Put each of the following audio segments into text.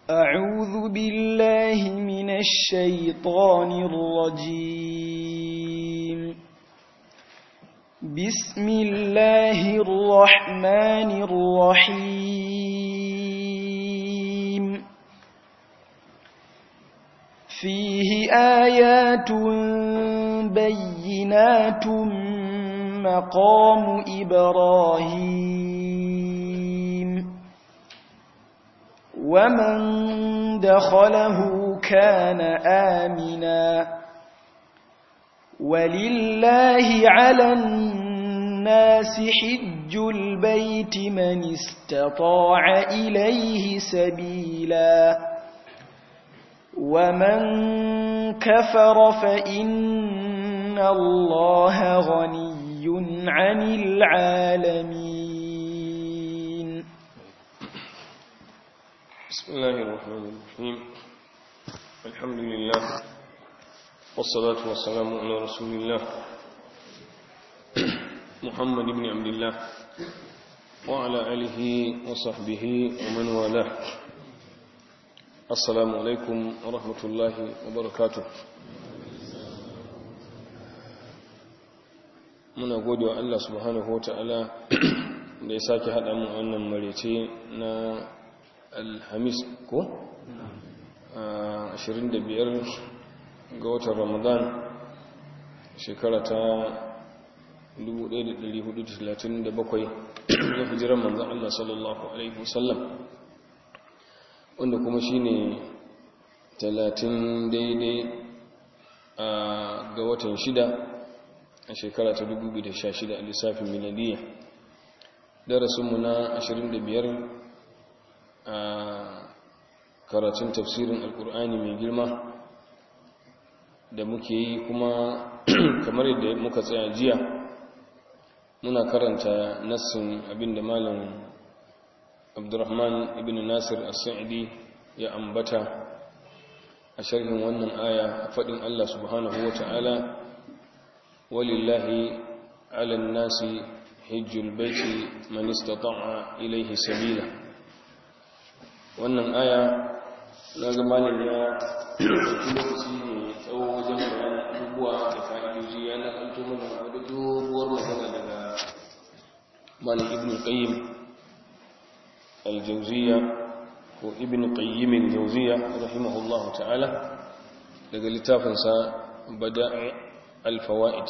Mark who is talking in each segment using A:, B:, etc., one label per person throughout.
A: أعوذ بالله من الشيطان الرجيم بسم الله الرحمن الرحيم فيه آيات بينات مقام إبراهيم ومن دخله كان آمنا ولله على الناس حج البيت من استطاع إليه سبيلا ومن كفر فإن الله غني عن العالمين
B: بسم الله الرحمن الرحيم الحمد لله والصلاة والسلام على رسول الله محمد بن عبد الله وعلى آله وصحبه ومن والاه السلام عليكم ورحمة الله وبركاته muna gode wa Allah subhanahu wa ta'ala da ya sake haɗa mu wannan marece na alhamis ko? 25 ga watan ramadan shekara ta 1437 da hijiran manzan Allah sallallahu Alaihi wasallam wanda kuma shi ne 30 daidai ga watan shida a shekara ta 2016 a lissafin miladiyya darasinmu na 25 a karatun tafsirin alkur'ani mai girma da muke yi kuma kamar yadda muka tsaya jiya muna karanta nassin abinda malam abdurrahman ibn nasir as-sa'idi ya ambata a sharhin wannan aya a faɗin allah subhanahu wa ta'ala walillahi ala nasi hijjul baiti man istata'a ilayhi sabila wannan aya na ga malam ya ɗauki lokaci ne tsawo wajen bayanin abubuwa da fa'idoji ya nakalto mana wadda doguwar magana daga malam ibn qayyim al-jawziya ko ibn qayyim al-jawziya rahimahullahu ta'ala daga littafinsa bada'i al-fawaid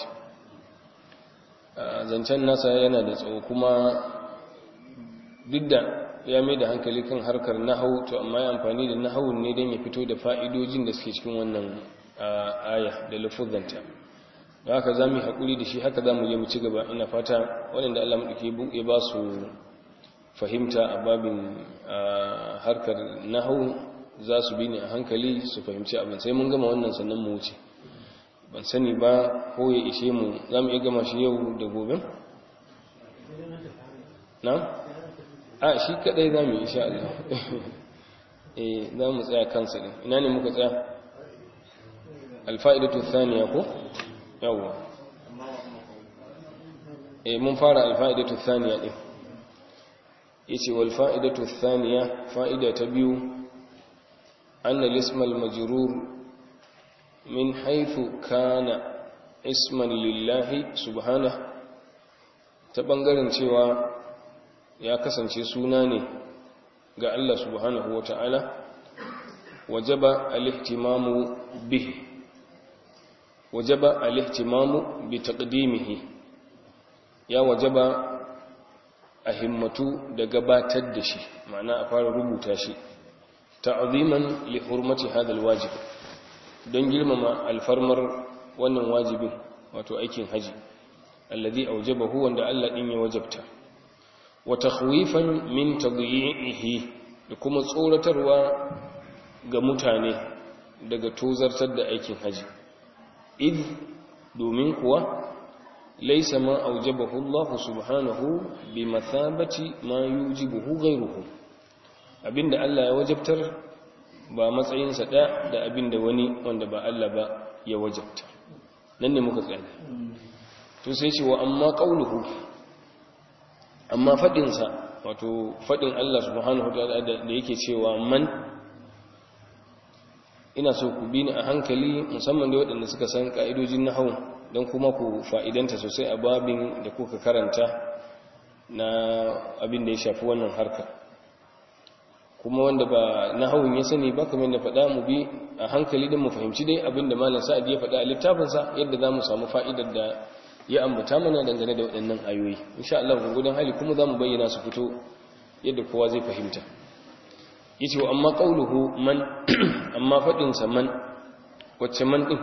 B: zancen nasa yana da tsawo kuma duk da ya mai da hankali kan harkar nahau to amma ya amfani da nahawun ne don ya fito da fa'idojin da suke cikin wannan aya da lafuzanta da haka za mu yi haƙuri da shi haka za mu je mu ci gaba ina fata waɗanda Allah maɗauki ya ba su fahimta a babin harkar nahau za su bi ni a hankali su fahimci abin sai mun gama wannan sannan mu wuce ban sani ba ko ya ishe mu za mu iya gama shi yau da gobe? na? a shi kadai za mu yi insha Allah eh za mu tsaya kansa din ina ne muka tsaya alfa'idatu thaniya ko yawa eh mun fara alfa'idatu thaniya din yace wal fa'idatu thaniya fa'ida ta biyu anna al-ism al-majrur min haythu kana isman lillahi subhanahu ta bangaren cewa ya kasance suna ne ga Allah subhanahu wa ta'ala wajaba al-ihtimamu bihi wajaba al-ihtimamu bi taqdimihi ya wajaba a himmatu da gabatar da shi ma'ana a fara rubuta shi ta'ziman li hurmati hadha al-wajib don girmama alfarmar wannan wajibin wato aikin haji alladhi awjabahu wanda Allah din ya wajabta wa takhwifan min tadyi'ihi da kuma tsoratarwa ga mutane daga tozartar da aikin haji id domin kuwa laysa ma awjabahu Allah subhanahu bi mathabati ma yujibuhu ghayruhu abinda Allah ya wajabtar ba matsayinsa ɗaya da abinda wani wanda ba Allah ba ya wajabta nan ne muka tsaya to sai ce wa amma qauluhu amma fadin sa wato fadin Allah subhanahu wa ta'ala da yake cewa man ina so ku bi ni a hankali musamman da waɗanda suka san ƙa'idojin nahau don kuma ku fa'idanta sosai a babin da kuka karanta na abin da ya shafi wannan harka kuma wanda ba nahawun ya sani ba kamar da faɗa mu bi a hankali don mu fahimci dai abin da malam sa'ad ya faɗa a littafinsa yadda za mu samu fa'idar da ya ambata mana dangane da waɗannan ayoyi insha Allah gurgudan hali kuma za mu bayyana su fito yadda kowa zai fahimta yace wa amma qauluhu man amma fadin sa man wacce man din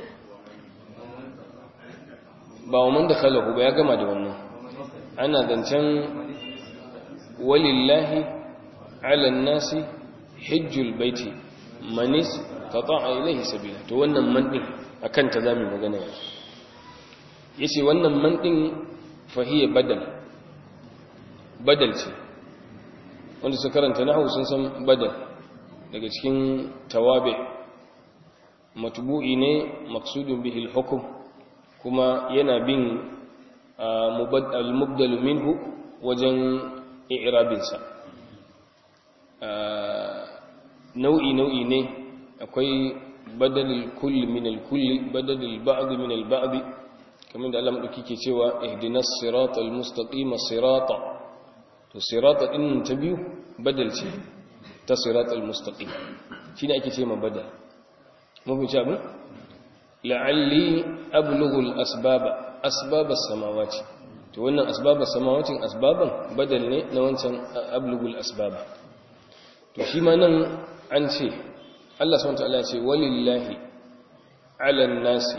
B: ba wa man dakhalahu ba ya gama da wannan ana zancen walillahi ala nasi hajjul baiti manis qata'a ilayhi sabila to wannan man din akan ta zamu magana yanzu yace wannan man din fahiya badal badal ce wanda su karanta nahu sun san badal daga cikin tawabi matbu'i ne maqsudun bihi al-hukm kuma yana bin al-mubdal minhu wajen i'rabinsa nau'i nau'i ne akwai badalul kulli min al-kulli badalul ba'd min al-ba'd kamar da Allah madauki ke cewa ihdinas siratal mustaqim sirata to sirata din ta biyu badal ce ta siratal mustaqim shine ake ce ma badal mun fi abin la'alli ablughu al-asbaba asbab as-samawati to wannan asbab as-samawati asbaban badal ne na wancan ablughu al-asbaba to shi ma nan an ce Allah subhanahu wa ta'ala ya ce walillahi 'ala an-nasi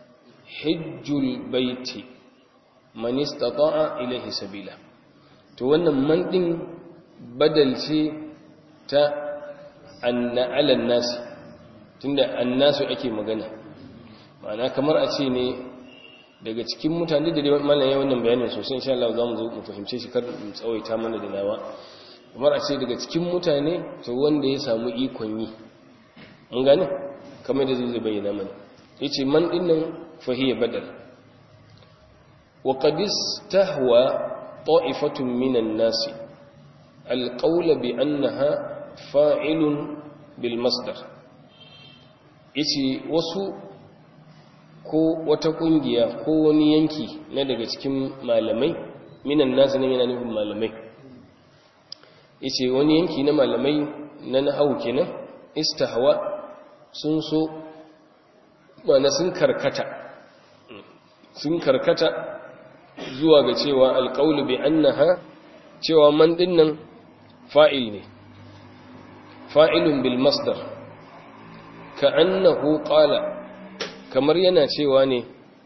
B: hijjul baiti man istata'a ilayhi sabila to wannan man din badal ce ta anna 'ala an-nasi tunda annasu ake magana ma'ana kamar a ce ne daga cikin mutane da dai mallan yayin wannan bayanin sosai insha Allah za mu zo mu fahimce shi kar mu tsawaita mana da nawa kamar a ce daga cikin mutane to wanda ya samu ikon yi mun gane kamar da zai bayyana mana yace man din nan fahiya badal wa qad istahwa ta'ifatun minan nasi alqawl bi annaha fa'ilun bil masdar yace wasu ko wata kungiya ko wani yanki na daga cikin malamai minan nasi ne yana nufin malamai yace wani yanki na malamai na nahawu kenan istahwa sun so mana sun karkata sun karkata zuwa ga cewa alqaulu bi annaha cewa man dinnan fa'il ne fa'ilun bil masdar ka annahu qala kamar yana cewa ne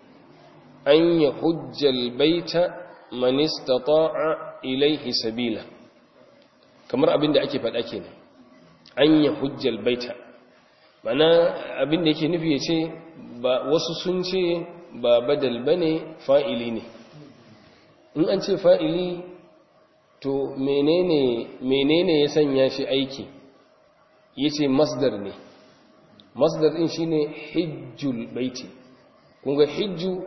B: an ya hujjal baita man istata'a ilaihi sabila kamar abin da ake faɗa kenan an ya hujjal baita mana abin da yake nufi ya ce ba wasu sun ce ba badal bane fa'ili ne in an ce fa'ili to menene menene ya sanya shi aiki yace masdar ne masdar din shine hijjul baiti kun ga hijju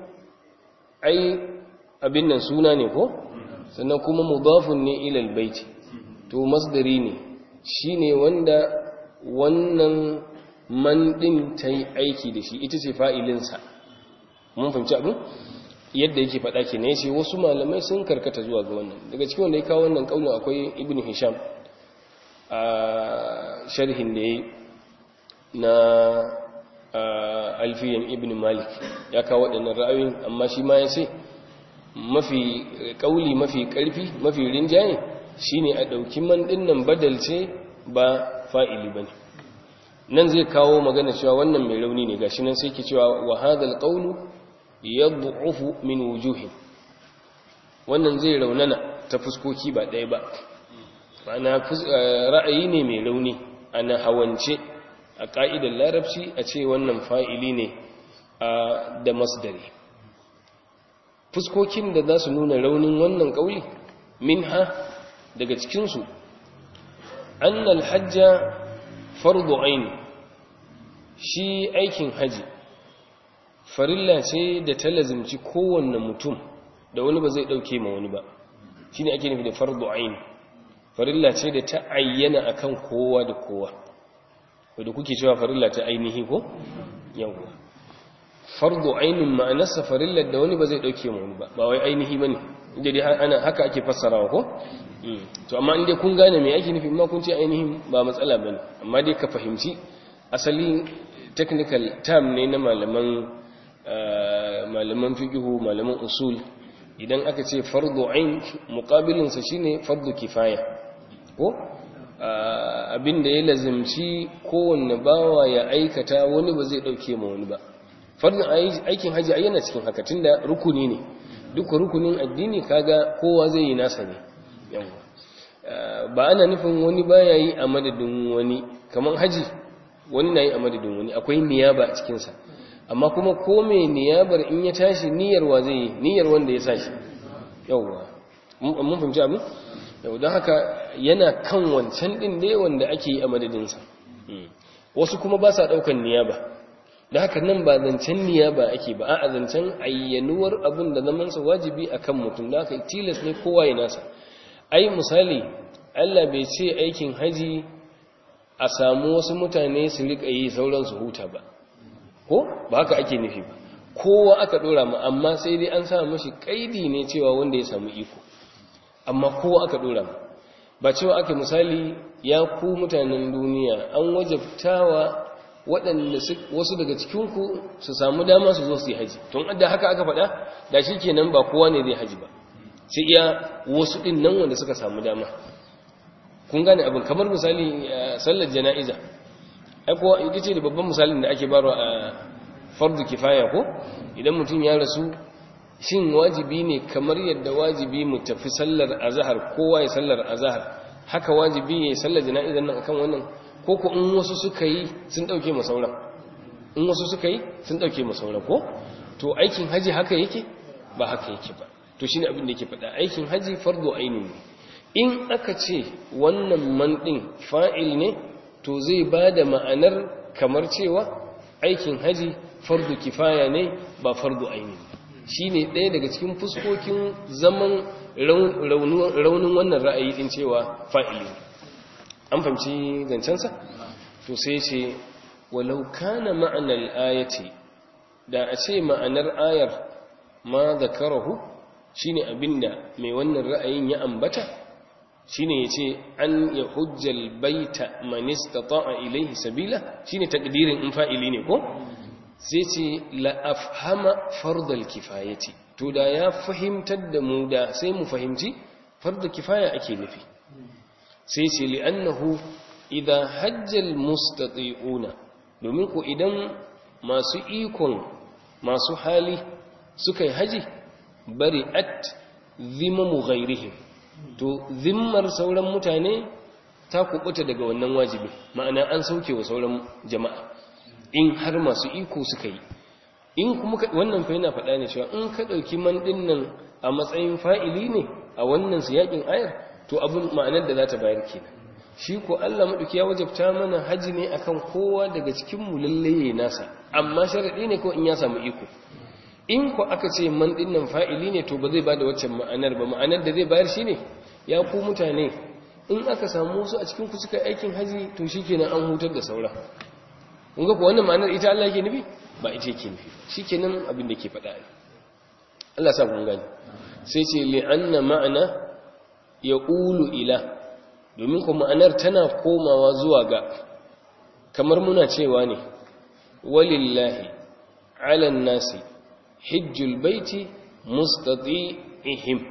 B: ai abin nan suna ne ko sannan kuma mudafun ne ila albayti to masdari ne shine wanda wannan man din tayi aiki da shi ita ce fa'ilin sa mun fahimci abin yadda yake faɗa ke ne yace wasu malamai sun karkata zuwa ga wannan daga cikin wanda ya kawo wannan kaulin akwai ibnu hisham a sharhin da yayi na alfiyan ibn malik ya kawo waɗannan ra'ayoyin amma shi ma ya ce mafi ƙauli mafi ƙarfi mafi rinjaye shine a ɗauki man ɗinnan badal ce ba fa'ili ba ne nan zai kawo magana cewa wannan mai rauni ne gashi nan sai ke cewa wa hadal qawlu yad'ufu min wujuhin wannan zai raunana ta fuskoki ba ɗaya ba ma'ana ra'ayi ne mai rauni ana hawance a ƙa'idar larabci a ce wannan fa'ili ne da masdari fuskokin da za su nuna raunin wannan ƙauli min ha daga cikinsu annal hajja fardu aini shi aikin haji farilla ce da ta lazimci kowanne mutum da wani ba zai ɗauke ma wani ba shi ne ake nufi da fardu aini farilla ce da ta ayyana akan kowa da kowa wadda kuke cewa farilla ta ainihi ko yawwa fardu ainin ma'anarsa farillar da wani ba zai dauke mu ba ba wai ainihi bane inda dai ana haka ake fassarawa ko to amma inda kun gane me ake nufi amma kun ce ainihin ba matsala bane amma dai ka fahimci asali technical term ne na malaman malaman fiqhu malaman usul idan aka ce fardu ain muqabilin sa shine fardu kifaya ko abinda ya lazimci kowanne bawa ya aikata wani ba zai dauke ma wani ba fardin aikin haji ai yana cikin haka tunda rukuni ne duk rukunin addini kaga kowa zai yi nasa ne yawa ba ana nufin wani baya yi a madadin wani kaman haji wani na yi a madadin wani akwai niyaba a cikin sa amma kuma ko mai niyabar in ya tashi niyyar wa zai yi niyyar wanda ya sashi yawa mun fahimci abin yau don haka yana kan wancan din ne wanda ake yi a madadin sa wasu kuma ba sa daukan niyaba da haka nan ba zancen niyya ba ake ba a zancen ayyanuwar abin da zamansa wajibi a kan mutum da haka tilas ne kowa ya nasa ai misali allah bai ce aikin haji a samu wasu mutane su riƙa yi sauran su huta ba ko ba haka ake nufi ba kowa aka ɗora ma amma sai dai an sa mashi ƙaidi ne cewa wanda ya samu iko amma kowa aka ɗora ma ba cewa aka misali ya ku mutanen duniya an wajabtawa waɗanda wasu daga cikinku su samu dama su zo su yi haji tun da haka aka faɗa da shi kenan ba kowa ne zai haji ba sai iya wasu ɗin nan wanda suka samu dama kun gane abin kamar misali sallar jana'iza ai kowa ita ce da babban misalin da ake baro a fardu kifaya ko idan mutum ya rasu shin wajibi ne kamar yadda wajibi mu tafi sallar azahar kowa ya sallar azahar haka wajibi ya yi sallar jana'izan nan akan wannan ko ko in wasu suka yi sun dauke mu sauran in wasu suka yi sun dauke mu sauran ko to aikin haji haka yake ba haka yake ba to shine abin da yake faɗa aikin haji fardu aini ne in aka ce wannan man din fa'il ne to zai bada ma'anar kamar cewa aikin haji fardu kifaya ne ba fardu aini shine ɗaya daga cikin fuskokin zaman raunin wannan ra'ayi din cewa fa'ili ne an fahimci zancensa to sai ce walau kana ma'anar ayati da a ce ma'anar ayar ma zakarahu shine abinda mai wannan ra'ayin ya ambata shine yace an ya hujjal baita man istata'a ilayhi sabila shine takdirin in fa'ili ne ko sai ce la afhama fardal kifayati to da ya fahimtar da mu da sai mu fahimci fardal kifaya ake nufi sai ce li'annahu idan hajjal mustati'una domin ku idan masu ikon masu hali suka yi haji bari at zimamu ghairihim to zimmar sauran mutane ta kubuta daga wannan wajibi ma'ana an sauke wa sauran jama'a in har masu iko suka yi in kuma wannan fa yana faɗa ne cewa in ka ɗauki man nan a matsayin fa'ili ne a wannan siyakin ayar to abin ma'anar da za ta bayar kenan shi ko Allah maɗauki ya wajabta mana haji ne akan kowa daga cikin mu lalle nasa amma sharadi ne ko in ya samu iko in ko aka ce man nan fa'ili ne to ba zai bada waccan ma'anar ba ma'anar da zai bayar shine ya ku mutane in aka samu wasu a cikin ku suka aikin haji to shikenan an hutar da saura kun ga ko wannan ma'anar ita Allah yake nufi ba ita yake nufi shikenan abin da ke faɗa ne Allah sa kun gani sai ce li'anna ma'ana ya ulu ila domin kuma ma'anar tana komawa zuwa ga kamar muna cewa ne walillahi ala nasi hijjul baiti mustati'ihim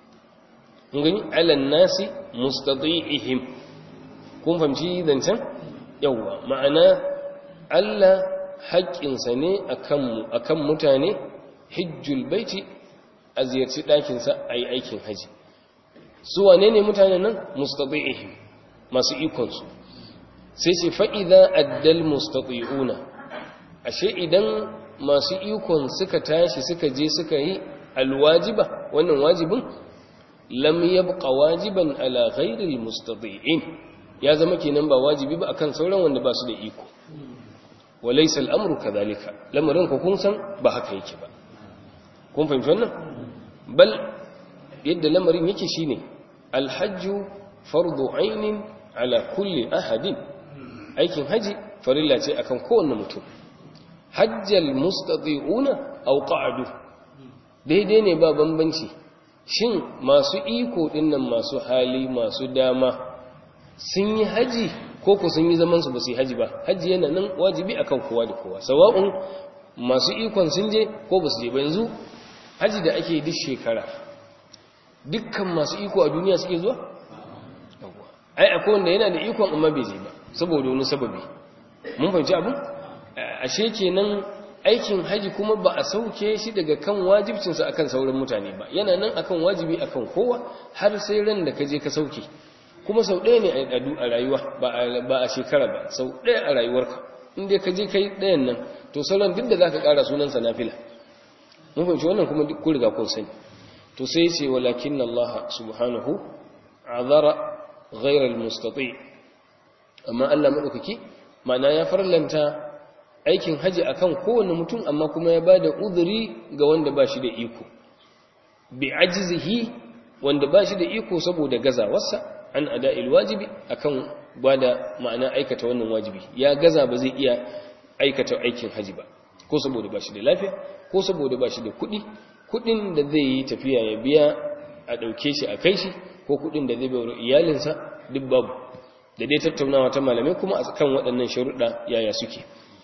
B: ngani ala nasi mustati'ihim kun fahimci zancen yawa ma'ana Allah haƙƙinsa ne akan mutane hijjul baiti a ziyarci ɗakinsa a yi aikin haji su wane ne mutanen nan mustati'ihim masu ikonsu sai ce fa'iza addal mustati'una ashe idan masu ikon suka tashi suka je suka yi alwajiba wannan wajibin lam yabqa wajiban ala ghairil mustati'in ya zama kenan ba wajibi ba akan sauran wanda ba su da iko walaysa al'amru kadhalika lamarin ku kun san ba haka yake ba kun fahimci wannan bal yadda lamarin yake shine alhajju fardu ainin ala kulli ahadin aikin haji farilla ce akan kowanne mutum hajjal mustati'una aw qa'adu daidai ne ba bambanci shin masu iko dinnan masu hali masu dama sun yi haji ko ku sun yi zaman su ba su yi haji ba haji yana nan wajibi akan kowa da kowa sawa'un masu ikon sun je ko ba su je ba yanzu haji da ake duk shekara dukkan masu iko a duniya suke zuwa ai akwai wanda yana da ikon amma bai je ba saboda wani sababi mun fahimci abin ashe kenan aikin haji kuma ba a sauke shi daga kan wajibcinsa akan sauran mutane ba yana nan akan wajibi akan kowa har sai ran da ka je ka sauke kuma sau ɗaya ne a rayuwa ba a shekara ba sau ɗaya a rayuwarka inda ka je ka yi ɗayan nan to sauran duk da za ka ƙara sunansa na fila mun fahimci wannan kuma duk kun riga kun sani to sai ce walakin Allah subhanahu azara ghairal mustati amma Allah madaukaki ma'ana ya farlanta aikin haji akan kowane mutum amma kuma ya bada uzuri ga wanda ba shi da iko bi ajzihi wanda ba shi da iko saboda gazawarsa an ada'il wajibi akan bada ma'ana aikata wannan wajibi ya gaza ba zai iya aikata aikin haji ba ko saboda ba shi da lafiya ko saboda ba shi da kuɗi kuɗin da zai yi tafiya ya biya a ɗauke shi a kai shi ko kuɗin da zai bayar iyalinsa duk babu da dai tattaunawa ta malamai kuma a kan waɗannan sharuɗa yaya suke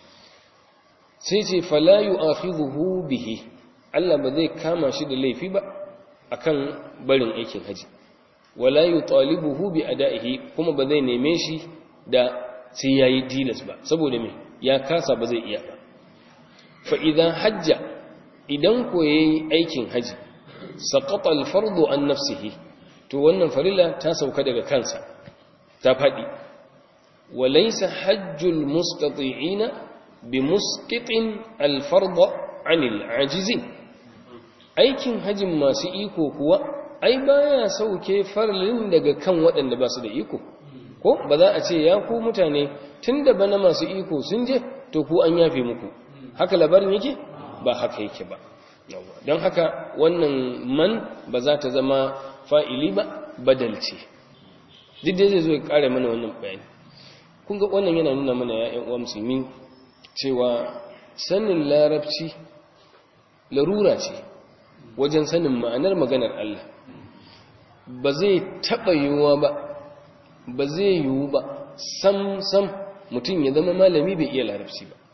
B: sai ce fala yu'akhidhuhu bihi Allah ba zai kama shi da laifi ba akan barin aikin haji wala yutalibuhu bi ada'ihi kuma ba zai neme shi da sai yayi dilas ba saboda me ya kasa ba zai iya ba fa idan hajja idan ko yayi aikin haji saqata al-fardu an nafsihi to wannan farilla ta sauka daga kansa ta fadi walaysa hajjul mustati'ina bimusqitin al-fard 'anil 'ajizin aikin hajin masu iko kuwa ai baya sauke farlin daga kan waɗanda ba su da iko ko ba za a ce ya ku mutane tunda bana masu iko sun je to ku an yafe muku haka labarin yake ba haka yake ba don haka wannan man ba za ta zama fa'ili ba badalce duk da zai zo ya kare mana wannan bayani kun ga wannan yana nuna mana ya'yan uwa musulmi cewa sanin larabci larura ce wajen sanin ma'anar maganar Allah ba zai taɓa yiwuwa ba ba zai yiwu ba sam sam mutum ya zama malami bai iya larabci ba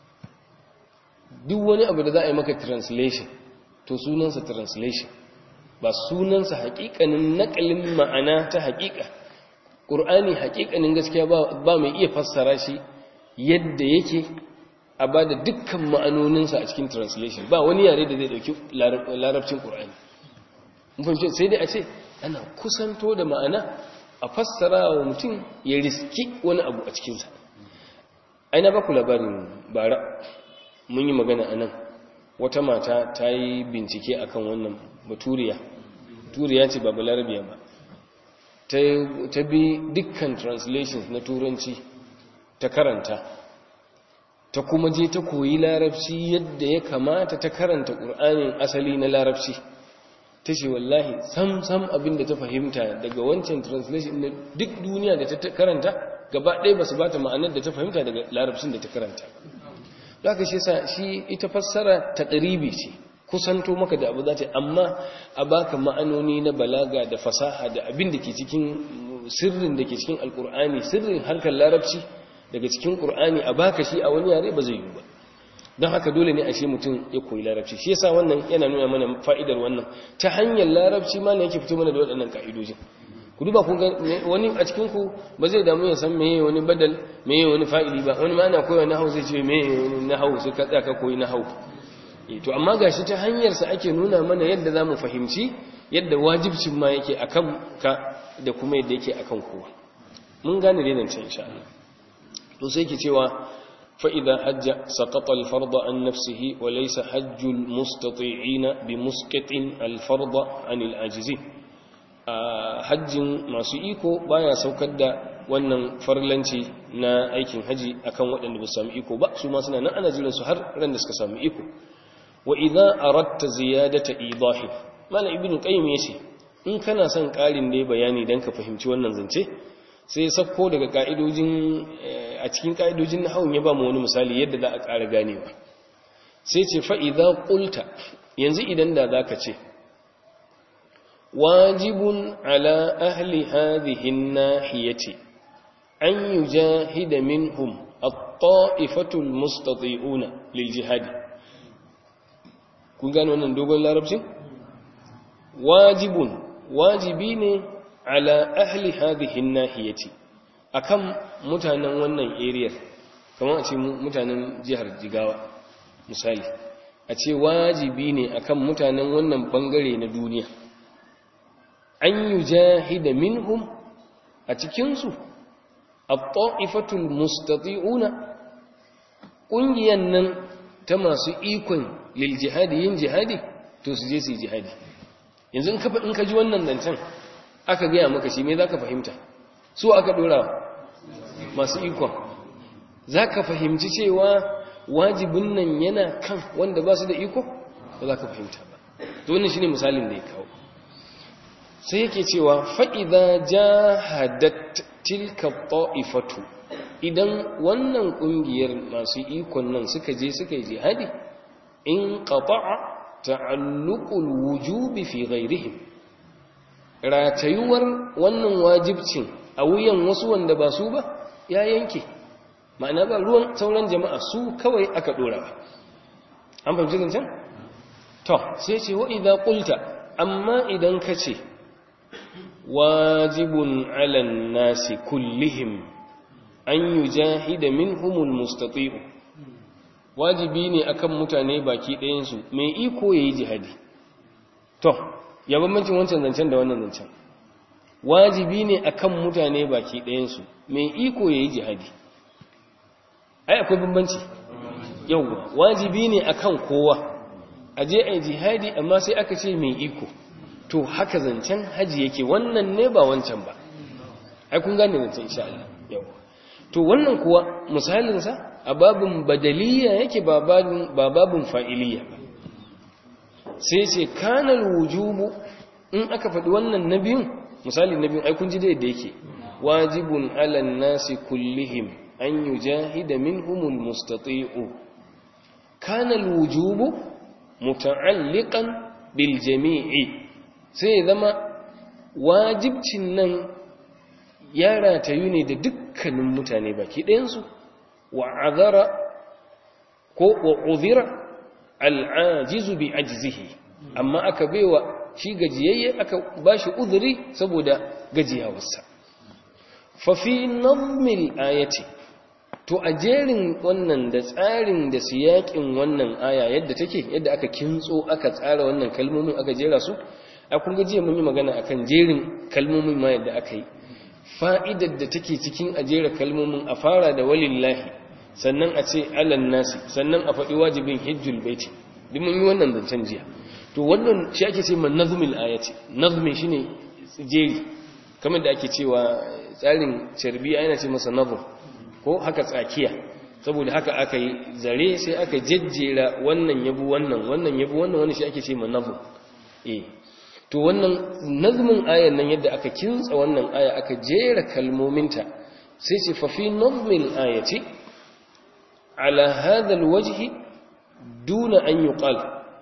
B: duk wani abu da za a yi maka translation to sunansa translation ba sunansa haƙiƙanin naƙalin ma'ana ta haƙiƙa ƙur'ani haƙiƙanin gaskiya ba mai iya fassara shi yadda yake a ba da dukkan ma'anoninsa a cikin translation ba wani yare da zai ɗauki larabcin ƙur'ani sai dai a ce ana kusanto da ma'ana a fassara wa mutum ya riski wani abu a cikinsa aina ba ku labarin bara mun yi magana a nan wata mata ta yi bincike akan wannan baturiya turiya ce ba balarabiya ba ta bi dukkan translations na turanci ta karanta ta kuma je ta koyi larabci yadda ya kamata ta karanta ƙur'anin asali na larabci ta ce wallahi sam sam abinda ta fahimta daga wancan translation na duk duniya da ta karanta gaba ɗaya ba su ba ta ma'anar da ta fahimta daga larabcin da ta karanta da aka shi sa shi ita fassara ta ɗaribi ce kusanto maka da abu za ta amma a baka ma'anoni na balaga da fasaha da abin da ke cikin sirrin da ke cikin alkur'ani sirrin harkar larabci daga cikin ƙur'ani a baka shi a wani yare ba zai yi ba don haka dole ne a shi mutum ya koyi larabci shi yasa wannan yana nuna mana fa'idar wannan ta hanyar larabci ma ne yake fito mana da waɗannan ka'idojin ku duba ku wani a cikin ku ba zai damu ya san meye wani badal meye wani fa'ili ba wani ma ana koyi nahwu zai ce meye wani nahwu sai ka tsaya ka koyi nahwu to amma gashi ta hanyar sa ake nuna mana yadda zamu fahimci yadda wajibcin ma yake akan ka da kuma yadda yake akan kowa mun gane dai nan insha Allah to sai yake cewa فإذا حج سقط الفرض عن نفسه وليس حج المستطيعين بمسقط الفرض عن العاجزين hajjin masu iko baya saukar da wannan farlanci na aikin haji akan waɗanda ba su sami iko ba su ma suna nan ana jiran su har ran da suka sami iko wa idza aradta ziyadata idahi malam ibnu qayyim yace in kana son ƙarin da bayani dan ka fahimci wannan zance sai sakko daga ka'idojin a cikin ka'idojin nahawun ya ba mu wani misali yadda za a ƙara ganewa sai ce fa idza qulta yanzu idan da zaka ce wajibun ala ahli hadhihi an-nahiyati an yujahida minhum at-ta'ifatu al-mustati'una lil jihad kun gane wannan dogon larabcin wajibun wajibi ne ala ahli hadhihi an-nahiyati akan mutanen wannan area kamar a ce mutanen jihar Jigawa misali a ce wajibi ne akan mutanen wannan bangare na duniya an yujahida minhum a cikin su at-ta'ifatul mustati'una kungiyan nan ta masu ikon lil jihadi yin jihadi to su je su yi jihadi yanzu in ka ji wannan zancen aka gaya maka shi me za ka fahimta su aka dora masu ikon za ka fahimci cewa wajibin nan yana kan wanda ba su da iko ba za ka fahimta ba to wannan shi ne misalin da ya kawo sai yake cewa fa'iza jahadat tilka ta'ifatu idan wannan ƙungiyar masu ikon nan suka je suka yi jihadi in qata'a ta'alluqul wujubi fi ghairihim ratayuwar wannan wajibcin a wuyan wasu wanda ba su ba ya yanke ma'ana ba ruwan sauran jama'a su kawai aka dora ba an fahimci zancen to sai ce wa idza qulta amma idan ka ce wajibun 'alan nasi kullihim an yujahida minhumul mustati'u wajibi ne akan mutane baki ɗayansu mai iko ya yi jihadi to ya bambancin wancan zancen da wannan zancen wajibi ne akan mutane baki ɗayansu mai iko ya yi jihadi ai akwai bambanci yauwa wajibi ne akan kowa a je a yi jihadi amma sai aka ce mai iko to haka zancen haji yake wannan ne ba wancan ba ai kun gane zancen insha Allah yauwa to wannan kuwa misalinsa a babin badaliya yake ba babin fa'iliya ba sai ce kanal wujubu in aka faɗi wannan na biyun misali na biyun aikun ji da yadda yake wajibun alan nasi kullihim an yi jahida min humul mustati'u kanal wujubu muta'alliqan bil jami'i sai zama wajibcin nan ya ratayu ne da dukkanin mutane baki ɗayansu وعذر وعذر العاجز بعجزه amma aka baiwa shi gajiyayye aka bashi uzuri saboda gajiyawarsa fa fi nazmil ayati to a jerin wannan da tsarin da siyakin wannan aya yadda take yadda aka kintso aka tsara wannan kalmomin aka jera su a kun ga jiya mun yi magana akan jerin kalmomin ma yadda aka yi fa'idar da take cikin ajera kalmomin a fara da walillahi sannan a ce alan nasi sannan a faɗi wajibin hijjul baiti duk mun yi wannan zancen jiya to wannan shi ake ce man nazmil ayati nazmi shine jeri kamar da ake cewa tsarin carbi yana ce masa nazm ko haka tsakiya saboda haka aka yi zare sai aka jejjera wannan yabu wannan wannan yabu wannan wani shi ake ce man nazm eh to wannan nazmin ayan nan yadda aka kintsa wannan aya aka jera kalmominta sai ce fa fi nazmil ayati ala hadha alwajhi duna an yuqal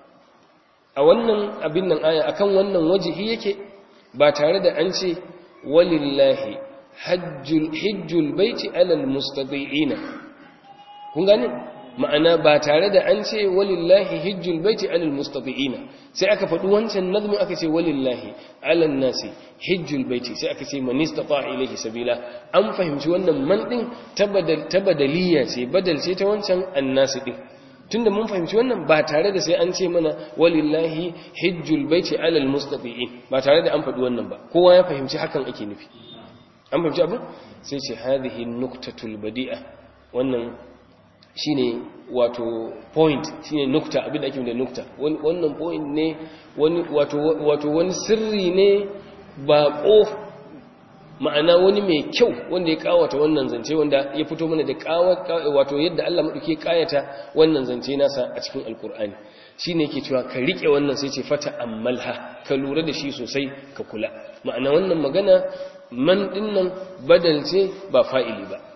B: a wannan abin nan aya akan wannan wajhi yake ba tare da an ce walillahi hajjul hajjul baiti ala almustadi'ina kun gane ma'ana ba tare da an ce walillahi hijjul baiti alal mustati'ina sai aka faɗi wancan nazmi aka ce walillahi alal nasi hijjul baiti sai aka ce man istata ilayhi sabila an fahimci wannan man din ta badaliya ce badal ce ta wancan annasi din tunda mun fahimci wannan ba tare da sai an ce mana walillahi hijjul baiti alal mustati'in ba tare da an faɗi wannan ba kowa ya fahimci hakan ake nufi an fahimci abin sai ce hadhihi nuktatul badi'a wannan shine wato point shine nukta abin da ake da nukta wannan point ne wani wato wato wani sirri ne baƙo ma'ana wani mai kyau wanda ya kawata wannan zance wanda ya fito mana da wato yadda Allah madauke kayata wannan zance nasa a cikin alkur'ani shine yake cewa ka rike wannan sai ce fata ammalha ka lura da shi sosai ka kula ma'ana wannan magana man dinnan badal ce ba fa'ili ba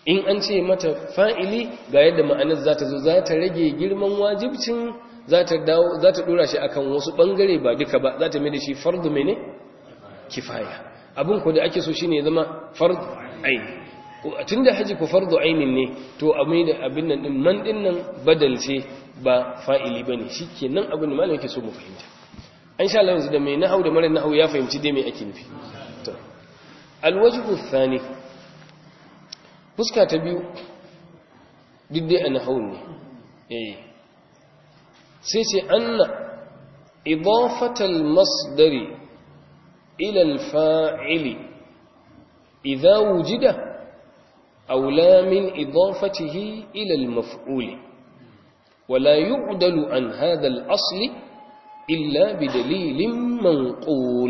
B: in an ce mata fa'ili ga yadda ma'anar za ta zo za ta rage girman wajibcin za ta dawo za ta dora shi akan wasu bangare ba duka ba za ta mai da shi fardu mene kifaya abin ko da ake so shine ya zama fardu aini tunda haji ko fardu ainin ne to a mai da abin nan din man din nan badal ce ba fa'ili bane shikenan abin da malamin yake so mu fahimta an sha Allah yanzu da mai nahau da mara nahau ya fahimci dai me ake nufi to alwajhu thani fuska ta biyu duk dai a nahau ne eh sai ce anna idafatal masdari ila alfa'ili idza wujida aula min idafatihi ila almaf'ul ولا يعدل عن هذا الأصل إلا بدليل منقول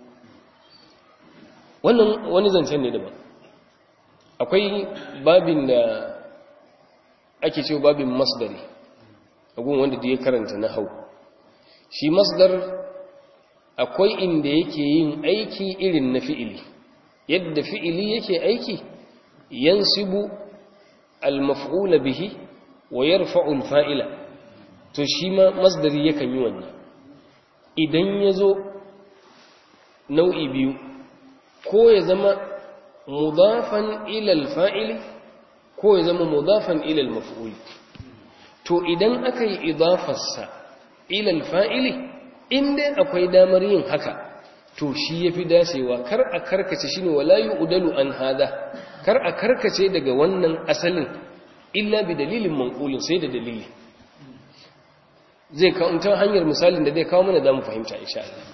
B: wannan wani zancen ne daban akwai babin da ake cewa babin masdari agun wanda da ya karanta na hau shi masdar akwai inda yake yin aiki irin na fi'ili yadda fi'ili yake aiki yansibu al-maf'ula bihi wa yarfa'u al-fa'ila to shi ma masdari yakan yi wannan idan yazo nau'i biyu ko ya zama mudafan ila al-fa'ili ko ya zama mudafan ila al-maf'ul to idan aka yi idafarsa ila al-fa'ili inda akwai damar yin haka to shi yafi dacewa kar a karkace shine wala yu'dalu an hada kar a karkace daga wannan asalin illa bi dalilin manqulin sai da dalili zai kawo ta hanyar misalin da zai kawo mana zamu fahimta insha Allah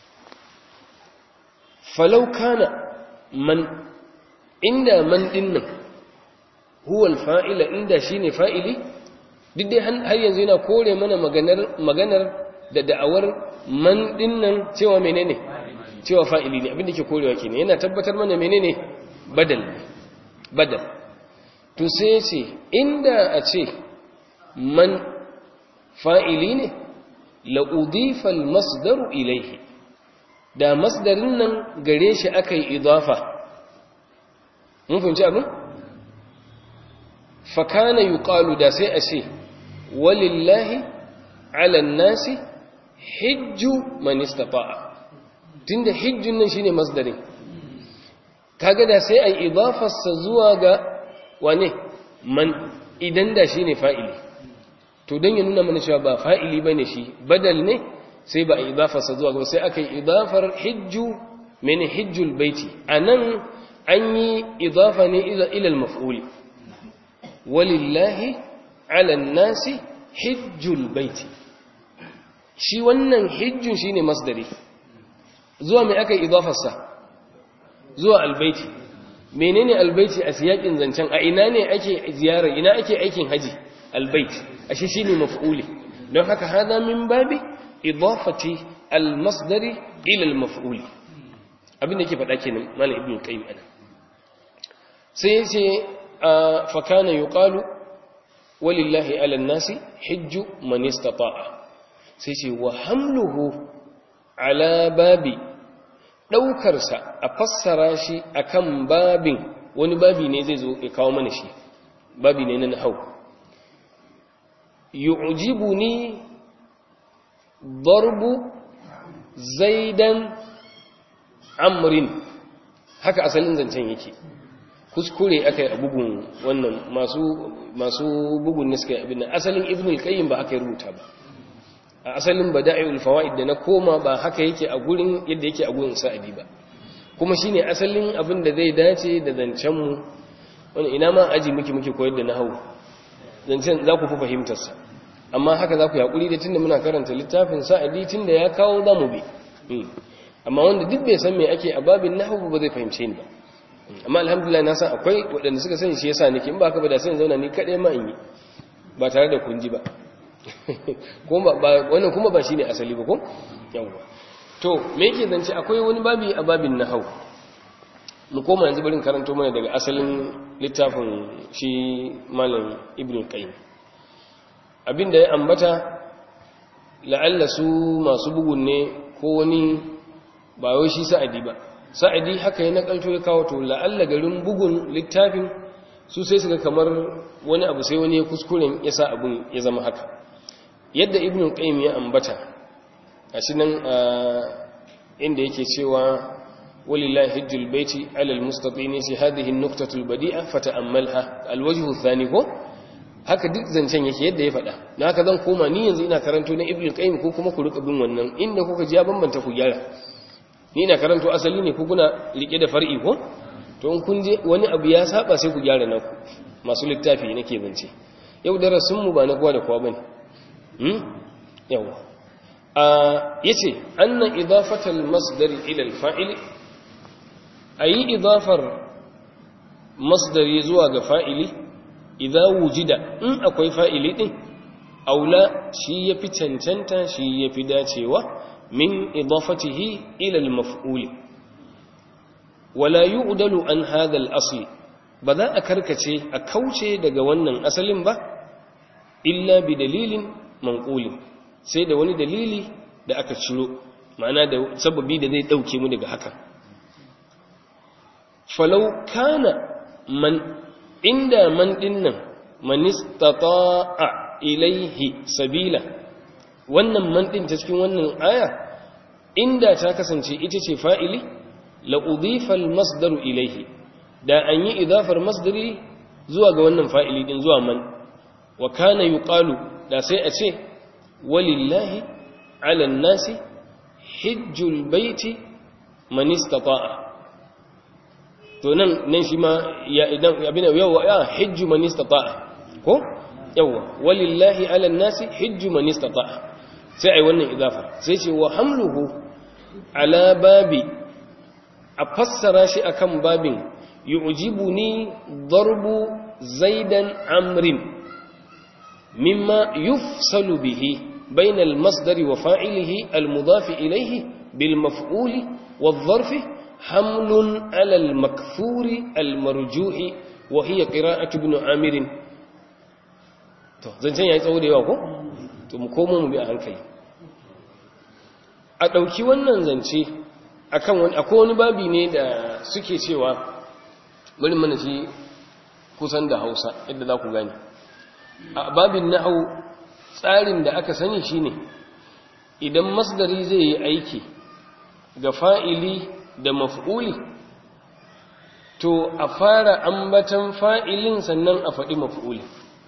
B: falau kana man inda man dinnan huwa al-fa'ila inda shine fa'ili duk dai har yanzu yana kore mana maganar maganar da da'awar man dinnan cewa menene cewa fa'ili ne abinda ke korewa kenan yana tabbatar mana menene badal badal to sai ce inda a ce man fa'ili ne la udifa al-masdaru ilayhi da masdarin nan gare shi akai idafa mun fahimci abin fa kana yuqalu da sai a ce walillahi ala an-nasi hijju man istata'a tunda hijjun nan shine masdarin kaga da sai ai idafarsa zuwa ga wane man idan da shine fa'ili to dan ya nuna mana cewa ba fa'ili bane shi badal ne sai ba idafarsa zuwa ga sai aka yi idafar hijju mene hijjul baiti anan an yi idafa ne ila al-maf'ul walillahi ala an-nasi hijjul baiti shi wannan hijjun shine masdari zuwa mai aka idafarsa zuwa albaiti menene albaiti a siyakin zancen a ina ne ake ziyarar ina ake aikin haji albaiti ashe shine maf'uli don haka hada min babi idafati almasdari ila almaf'uli abin da yake faɗa kenan malam ibnu qayyim ana sai yace fa kana yuqalu walillahi ala nasi hijju man istata'a sai ce wa hamluhu ala babi ɗaukarsa a fassara shi akan babin wani babi ne zai zo ya kawo mana shi babi ne na hau yu'jibu ni darbu zaidan amrin haka asalin zancen yake kuskure aka yi a bugun wannan masu bugun ne suka yi abin asalin ibnul qayyim ba aka yi rubuta ba a asalin bada'iul fawaid da na koma ba haka yake a gurin yadda yake a gurin sa'adi ba kuma shine asalin abin da zai dace da zancen mu wani ina ma aji muke muke koyar da nahwu zancen za ku fi fahimtar sa amma haka za ku yakuri da tunda muna karanta littafin sa'adi tunda ya kawo za mu bi amma wanda duk bai san me ake a babin nahwu ba zai fahimce ni ba amma alhamdulillah na san akwai waɗanda suka sani shi yasa nake in ba haka ba da sai zauna ni kaɗai ma in yi ba tare da kunji ba wannan kuma ba shi ne asali ba ko? yawwa to me yake zance akwai wani babi a babin na hau mu koma yanzu barin karanto mana daga asalin littafin shi malam ibn qayyim abinda ya ambata la'alla su masu bugun ne ko wani ba wai shi sa'adi ba sa'adi haka ya nakalto ya kawo to la'alla garin bugun littafin su sai suka kamar wani abu sai wani ya kuskuren ya sa abin ya zama haka yadda ibn qayyim ya ambata gashi nan inda yake cewa walillahi hajjul baiti ala almustatini si hadhihi an-nuqtatu al-badi'a fata'ammalha al-wajhu ath-thani ko haka duk zancen yake yadda ya faɗa na haka zan koma ni yanzu ina karanto na ibn qayyim ko kuma ku rika bin wannan inda kuka ji ya bambanta ku gyara ni ina karanto asali ne ku kuna rike da far'i ko to in kun je wani abu ya saba sai ku gyara naku masu littafi nake zance yau darasin mu ba na kowa da kowa bane hmm yawa a yace anna idafatal masdari ila al-fa'il ayi idafar masdari zuwa ga fa'ili idza wujida in akwai fa'ili din aula shi yafi cancanta shi yafi dacewa min idafatihi ila al-maf'ul wala yu'dalu an hadha al-asl ba za a karkace a kauce daga wannan asalin ba illa bi dalilin manqulin sai da wani dalili da aka ciro ma'ana da sababi da zai dauke mu daga haka falau kana man inda man dinnan man istata'a ilaihi sabila wannan man din ta cikin wannan aya inda ta kasance ita ce fa'ili la udifa al-masdaru ilaihi da an yi idafar masdari zuwa ga wannan fa'ili din zuwa man wa kana yuqalu da sai a ce walillahi ala nasi hijjul baiti man istata'a to nan nan shi ma ya idan abin yawa ya hijju man istata'a ko yawa walillahi ala nasi hijju man istata'a sai ai wannan idafa sai ce wa hamluhu ala babi a fassara shi akan babin yu'jibuni darbu zaidan amrin mimma yufsalu bihi bayna al-masdar wa fa'ilihi al-mudaf ilayhi bil maf'ul والظرف حمل على المكثور المرجوح وهي قراءة ابن عامر to zancen yayi tsawo da yawa ko to mu komo mu bi a hankali a dauki wannan zance akan wani akwai wani babi ne da suke cewa bari mana shi kusan da Hausa yadda za ku gane a babin nahwu tsarin da aka sani shine idan masdari zai yi aiki ga fa'ili da maf'uli to a fara ambatan fa'ilin sannan a faɗi maf'uli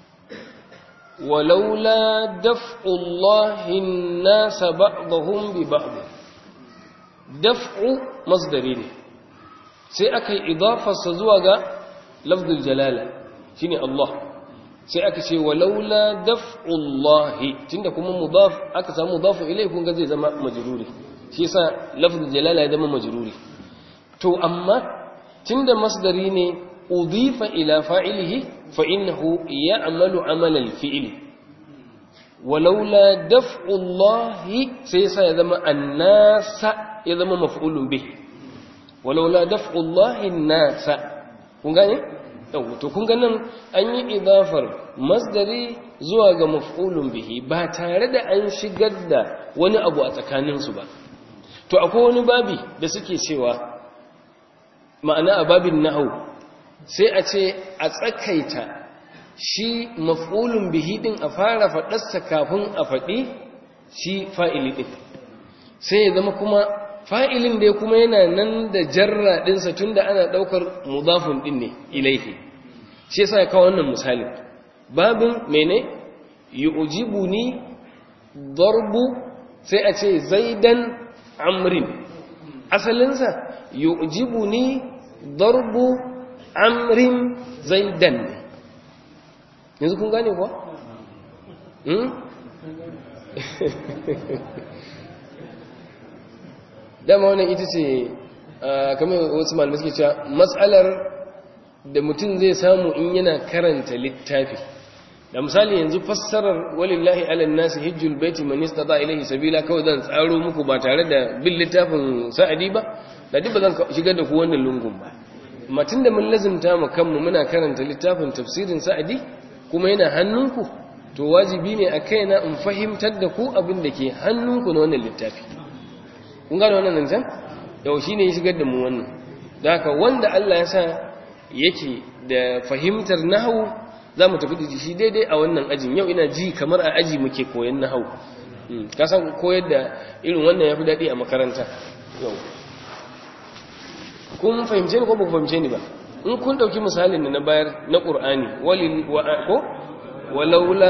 B: walaula daf'ullahin nasa ba'dahum bi ba'd daf'u masdari ne sai aka yi idafarsa zuwa ga lafzul jalala shine Allah sai aka ce walaula daf'ullahi tunda kuma mudaf aka samu mudafu ilai kun ga zai zama majruri shi yasa lafzul jalala ya zama majruri to amma tunda masdari ne udifa ila fa'ilihi fa innahu ya'malu amal al-fi'l walaula daf'u Allah sai yasa ya zama annasa ya zama maf'ulun bih walaula daf'u Allah an-nasa kun gane yau to kun ga nan an yi idafar masdari zuwa ga maf'ulun bihi ba tare da an shigar da wani abu a tsakaninsu ba to akwai wani babi da suke cewa ma'ana a babin nahau sai a ce a tsakaita shi maf'ulun bihi din a fara faɗarsa kafin a faɗi shi fa'ili din sai ya zama kuma fa'ilin da kuma yana nan da jarra ɗinsa tun da ana ɗaukar mudafin ɗin ne ilaihi shi yasa ya kawo wannan misalin babin mene yu'jibu ni darbu sai a ce zaidan amrin asalinsa yu'jibu ni darbu amrin zaidan ne yanzu kun gane kuwa? dama wannan ita ce kamar wasu malamai suke cewa matsalar da mutum zai samu in yana karanta littafi da misali yanzu fassarar walillahi ala nasi hijjul baiti man istata ilayhi sabila kawai zan tsaro muku ba tare da bin littafin sa'adi ba da duk ba zan shigar da ku wannan lungun ba amma tunda mun lazimta mu kanmu muna karanta littafin tafsirin sa'adi kuma yana hannunku to wajibi ne a kaina in fahimtar da ku abin da ke hannunku na wannan littafi kun gane wannan zancen yau shine ya shigar da mu wannan da haka wanda Allah ya sa yake da fahimtar nahawu za mu tafi da shi daidai a wannan ajin yau ina ji kamar a aji muke koyan nahawu ka san koyar da irin wannan ya fi daɗi a makaranta yau kun fahimce ni ko ba ku fahimce ni ba in kun ɗauki misalin da na bayar na ƙur'ani ko walaula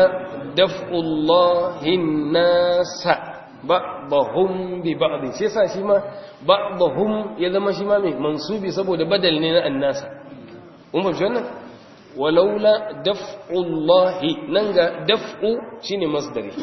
B: daf'ullahin nasa ba'dahum bi ba'd sai sa shi ma ba'dahum ya zama shi ma mai mansubi saboda badal ne na annasa kun fahimci wannan walaula daf'ullahi nan ga daf'u shine masdari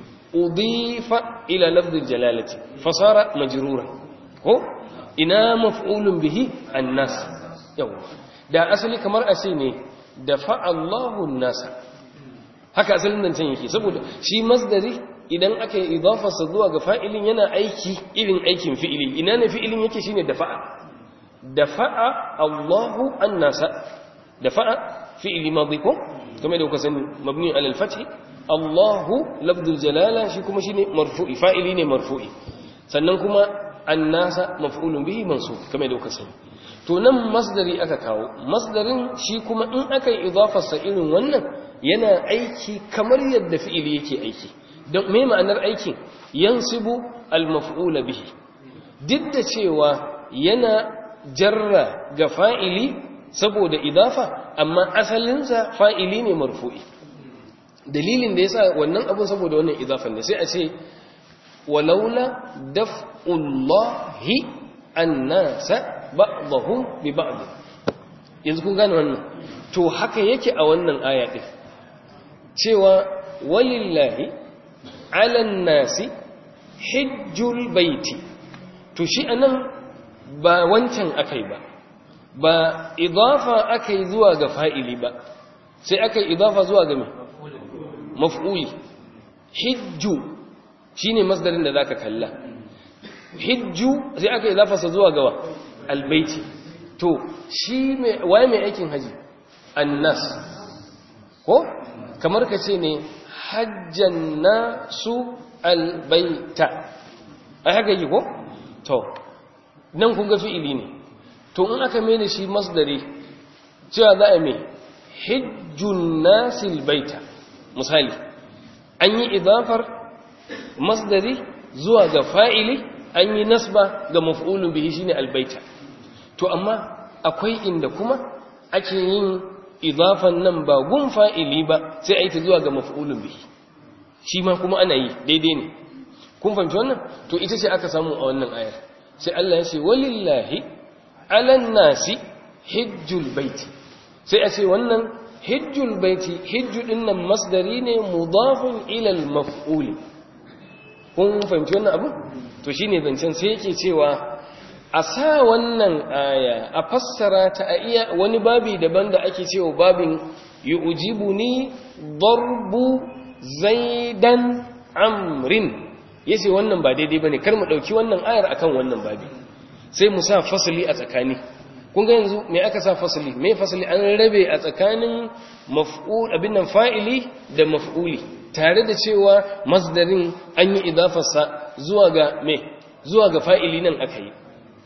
B: udifa ila lafzil jalalati fasara majruran ko ina maf'ulun bihi annas yawa da asali kamar a ce ne da fa'allahu nasa haka asalin nan can yake saboda shi masdari idan aka yi idafarsa zuwa ga fa'ilin yana aiki irin aikin fi'ili ina ne fi'ilin yake shine da fa'a da fa'a Allahu an nasa da fa'a fi'ili madhi ko kamar da kuka sani mabni alal fathi Allahu lafdul jalala shi kuma shine marfu'i fa'ili ne marfu'i sannan kuma annasa maf'ulun bihi mansub kamar da kuka sani to nan masdari aka kawo masdarin shi kuma in aka yi idafarsa irin wannan yana aiki kamar yadda fi'ili yake aiki don me ma'anar aikin yansibu al-maf'ula bihi duk da cewa yana jarra ga fa'ili saboda idafa amma asalinsa fa'ili ne marfu'i dalilin da yasa wannan abun saboda wannan idafan ne sai a ce walaula daf'ullahi annasa ba'dahum bi ba'd yanzu kun gane wannan to haka yake a wannan aya din cewa walillahi alan nasi hijjul baiti to shi anan ba wancan akai ba ba idafa akai zuwa ga fa'ili ba sai akai idafa zuwa ga me maf'uli hijju shine masdarin da zaka kalla hijju sai aka idafa sa zuwa ga albaiti to shi me waye mai aikin haji annas ko kamar ka ce ne hajjan nasu albaita ai haka yi ko to nan kun ga fi'ili ne to in aka mai da shi masdari cewa za a mai hijjun nasil baita misali an yi idafar masdari zuwa ga fa'ili an yi nasba ga maf'ulun bihi shine albaita to amma akwai inda kuma ake yin idafan nan ba gun fa'ili ba sai a yi ta zuwa ga maf'ulun bihi shi ma kuma ana yi daidai ne kun fahimci wannan to ita ce aka samu a wannan ayar sai Allah ya ce walillahi alan nasi hijjul baiti sai a ce wannan hijjul baiti hijju dinnan masdari ne mudafun ila al-maf'ul kun fahimci wannan abu to shine zancen sai yake cewa a sa wannan aya a fassara ta a iya wani babi daban da ake cewa babin yu'jibuni darbu zaidan amrin yace wannan ba daidai bane kar mu dauki wannan ayar akan wannan babi sai mu sa fasali a tsakani kun ga yanzu me aka sa fasali me fasali an rabe a tsakanin maf'ul abin nan fa'ili da maf'uli tare da cewa masdarin an yi idafarsa zuwa ga me zuwa ga fa'ili nan aka yi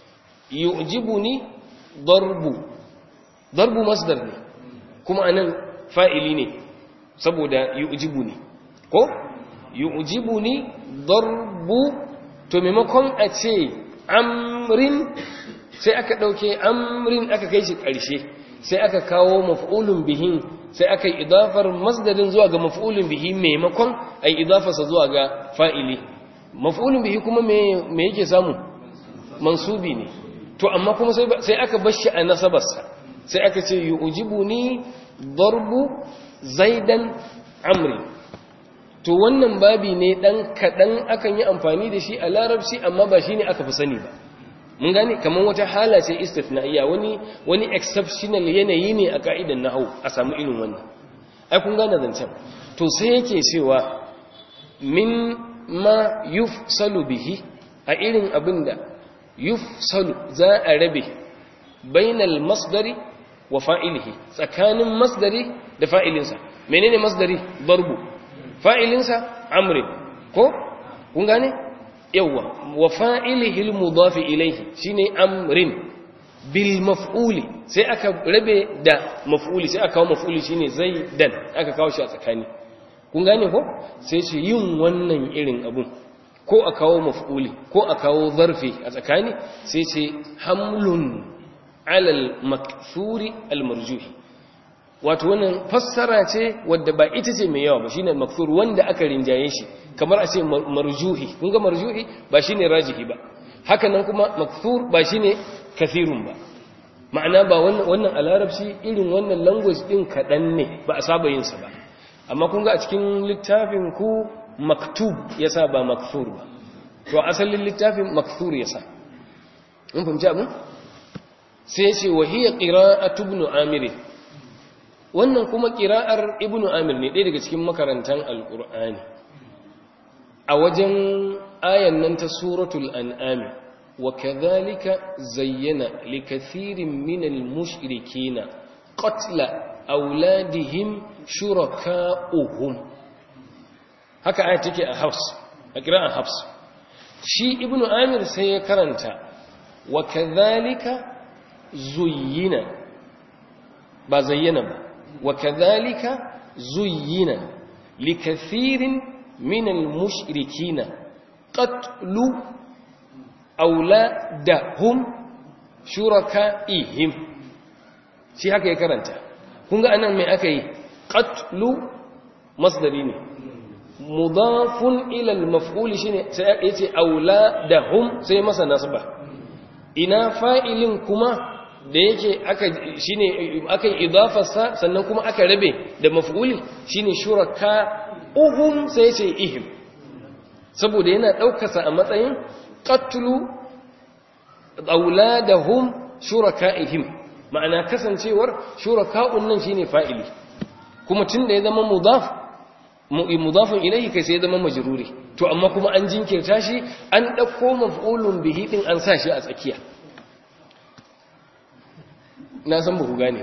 B: yu'jibuni darbu darbu masdar ne kuma anan fa'ili ne saboda yu'jibuni ko yu'jibuni darbu to maimakon a ce amrin sai aka dauke amrin aka kai shi ƙarshe sai aka kawo maf'ulun bihin sai aka yi idafar masdarin zuwa ga maf'ulun bihi maimakon ai idafarsa zuwa ga fa'ili maf'ulun bihi kuma me yake samu mansubi ne to amma kuma sai aka bar shi a nasabarsa sai aka ce yu'jibuni darbu zaidan amri to wannan babi ne dan kadan akan yi amfani da shi a larabci amma ba shine aka fi sani ba mun gane kamar wata hala ce istithnaiya wani wani exceptional yanayi ne a ka'idan nahwu a samu irin wannan ai kun gane zancen to sai yake cewa min ma yufsalu bihi a irin abinda yufsalu za a rabe bainal masdari wa fa'ilihi tsakanin masdari da fa'ilinsa menene masdari darbu fa'ilinsa amri ko kun gane yawa wa fa'ilihi al-mudaf ilayhi shine amrin bil maf'uli sai aka rabe da maf'uli sai aka kawo maf'uli shine zaidan aka kawo shi a tsakani kun gane ko sai ce yin wannan irin abun ko a kawo maf'uli ko a kawo zarfi a tsakani sai ce hamlun alal makthuri al marjuhi wato wannan fassara ce wadda ba ita ce mai yawa ba shine makthur wanda aka rinjaye shi kamar a ce marjuhi kun ga marjuhi ba shine rajihi ba haka nan kuma makthur ba shine kathirun ba ma'ana ba wannan wannan a larabci irin wannan language din kadan ne ba a saba yin sa ba amma kun ga a cikin littafin ku maktub yasa ba makthur ba to asalin littafin makthur yasa mun fahimci abin sai ce wa hiya qira'atu ibn amir wannan kuma qira'ar ibn amir ne ɗaya daga cikin makarantan alqur'ani a wajen ayan nan ta suratul an'am wa kadhalika zayyana likathirin minal mushrikeena qatla auladihim shuraka'uhum haka aya take a Hafs a qira'an Hafs shi ibnu Amir sai ya karanta wa kadhalika zuyyina ba zayyana ba wa kadhalika zuyyina likathirin minal mushrikina qatlu auladahum shuraka'ihim shi haka ya karanta kun ga anan mai aka yi qatlu masdari ne mudafun ila al-maf'ul shine sai yace auladahum sai masa nasba ina fa'ilin kuma da yake aka shine aka idafarsa sannan kuma aka rabe da maf'uli shine shuraka uhum sai sai ihim saboda yana daukarsa a matsayin qatlu auladahum shuraka'ihim ma'ana kasancewar shuraka'un nan shine fa'ili kuma tunda ya zama mudaf mudafin ilayhi kai sai ya zama majruri to amma kuma an jinkirta shi an dauko maf'ulun bihi din an sa shi a tsakiya na san buku gane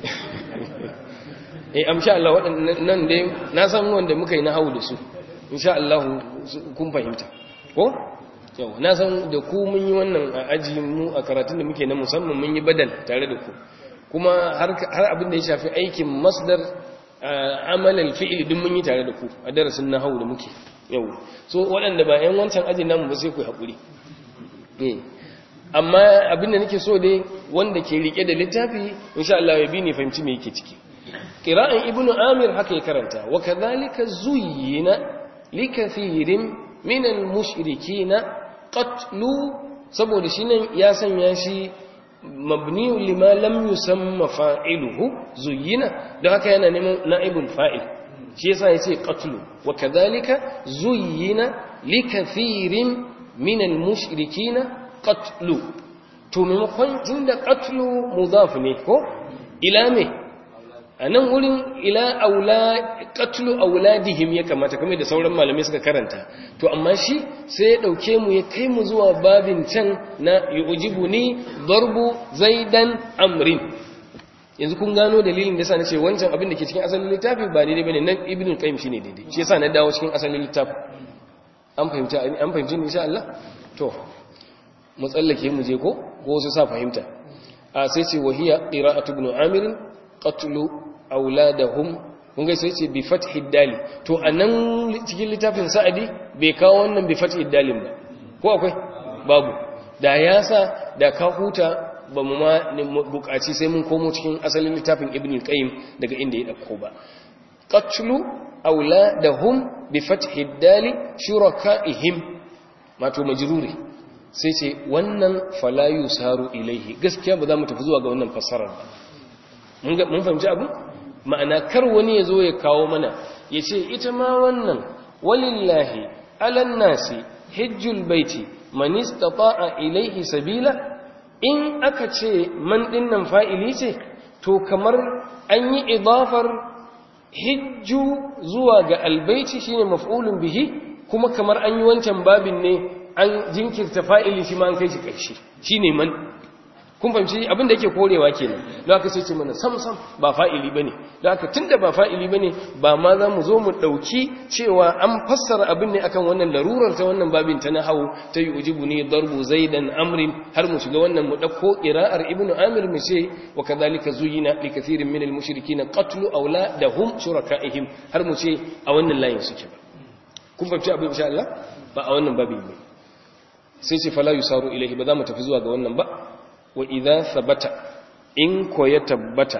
B: eh amsha Allah waɗannan dai na san wanda muka yi na hawo da su insha Allah kun fahimta ko yau na san da ku mun yi wannan a aji mu a karatun da muke na musamman mun yi badal tare da ku kuma har abin da ya shafi aikin masdar amalal fi'il din mun yi tare da ku a darasin nahwu da muke yau so waɗanda ba ƴan wancan ajin namu ba sai ku haƙuri eh amma abin da nake so dai wanda ke rike da littafi insha Allah ya bi ni fahimci me yake ciki qira'an ibnu amir haka ya karanta wa kadhalika zuyyina likathirin min al-mushrikeena qatlu saboda shi nan ya sanya shi mabniyu lima lam yusamma fa'iluhu zuyyina don haka yana neman na'ibul fa'il shi yasa yace qatlu wa kadhalika zuyyina likathirin min al-mushrikeena qatlu to maimakon tunda qatlu mudaf ne ko ila me anan wurin ila aula qatlu auladihim ya kamata kamar da sauran malamai suka karanta to amma shi sai ya dauke mu ya kai mu zuwa babin can na yujibuni darbu zaidan amrin yanzu kun gano dalilin da yasa nace wancan abin da ke cikin asalin littafi ba daidai bane nan ibnu qayyim shine daidai shi yasa na dawo cikin asalin littafi an fahimta an fahimci insha Allah to mu tsallake mu je ko ko su sa fahimta a sai ce wahiya qira'atu ibn amir qatlu auladahum kun ga sai ce bi fathi dali to anan cikin littafin sa'adi bai kawo wannan bi fathi dalin ba ko akwai babu da ya sa da ka huta ba mu ma bukaci sai mun komo cikin asalin littafin ibn qayyim daga inda ya dauko ba qatlu auladahum bi fathi dali shurakaihim mato majruri sai ce wannan falayu saru ilaihi gaskiya ba za mu tafi zuwa ga wannan fassarar ba mun fahimci abu ma'ana kar wani ya zo ya kawo mana ya ce ita ma wannan walillahi alan nasi hijjul baiti man istata'a ilaihi sabila in aka ce man dinnan fa'ili ce to kamar an yi idafar hijju zuwa ga albaiti shine maf'ulun bihi kuma kamar an yi wancan babin ne an jinkirta fa'ili shi ma an kai shi ƙarshe shi ne man kun fahimci abin da yake korewa kenan don haka sai ce mana sam sam ba fa'ili bane don haka tunda ba fa'ili bane ba ma za mu zo mu dauki cewa an fassara abin ne akan wannan larurar ta wannan babin ta nahawu ta yujibu ni darbu zaidan amrin har mu shiga wannan mu dauko qira'ar ibnu amir mu ce wa kadhalika zuyina li kathirin min al mushrikeena qatlu awladahum shurakaihim har mu ce a wannan layin suke ba kun fahimci abin insha Allah ba a wannan babin ne sai ce fala yusaru ilaihi ba za mu tafi zuwa ga wannan ba wa idza thabata in ko ya tabbata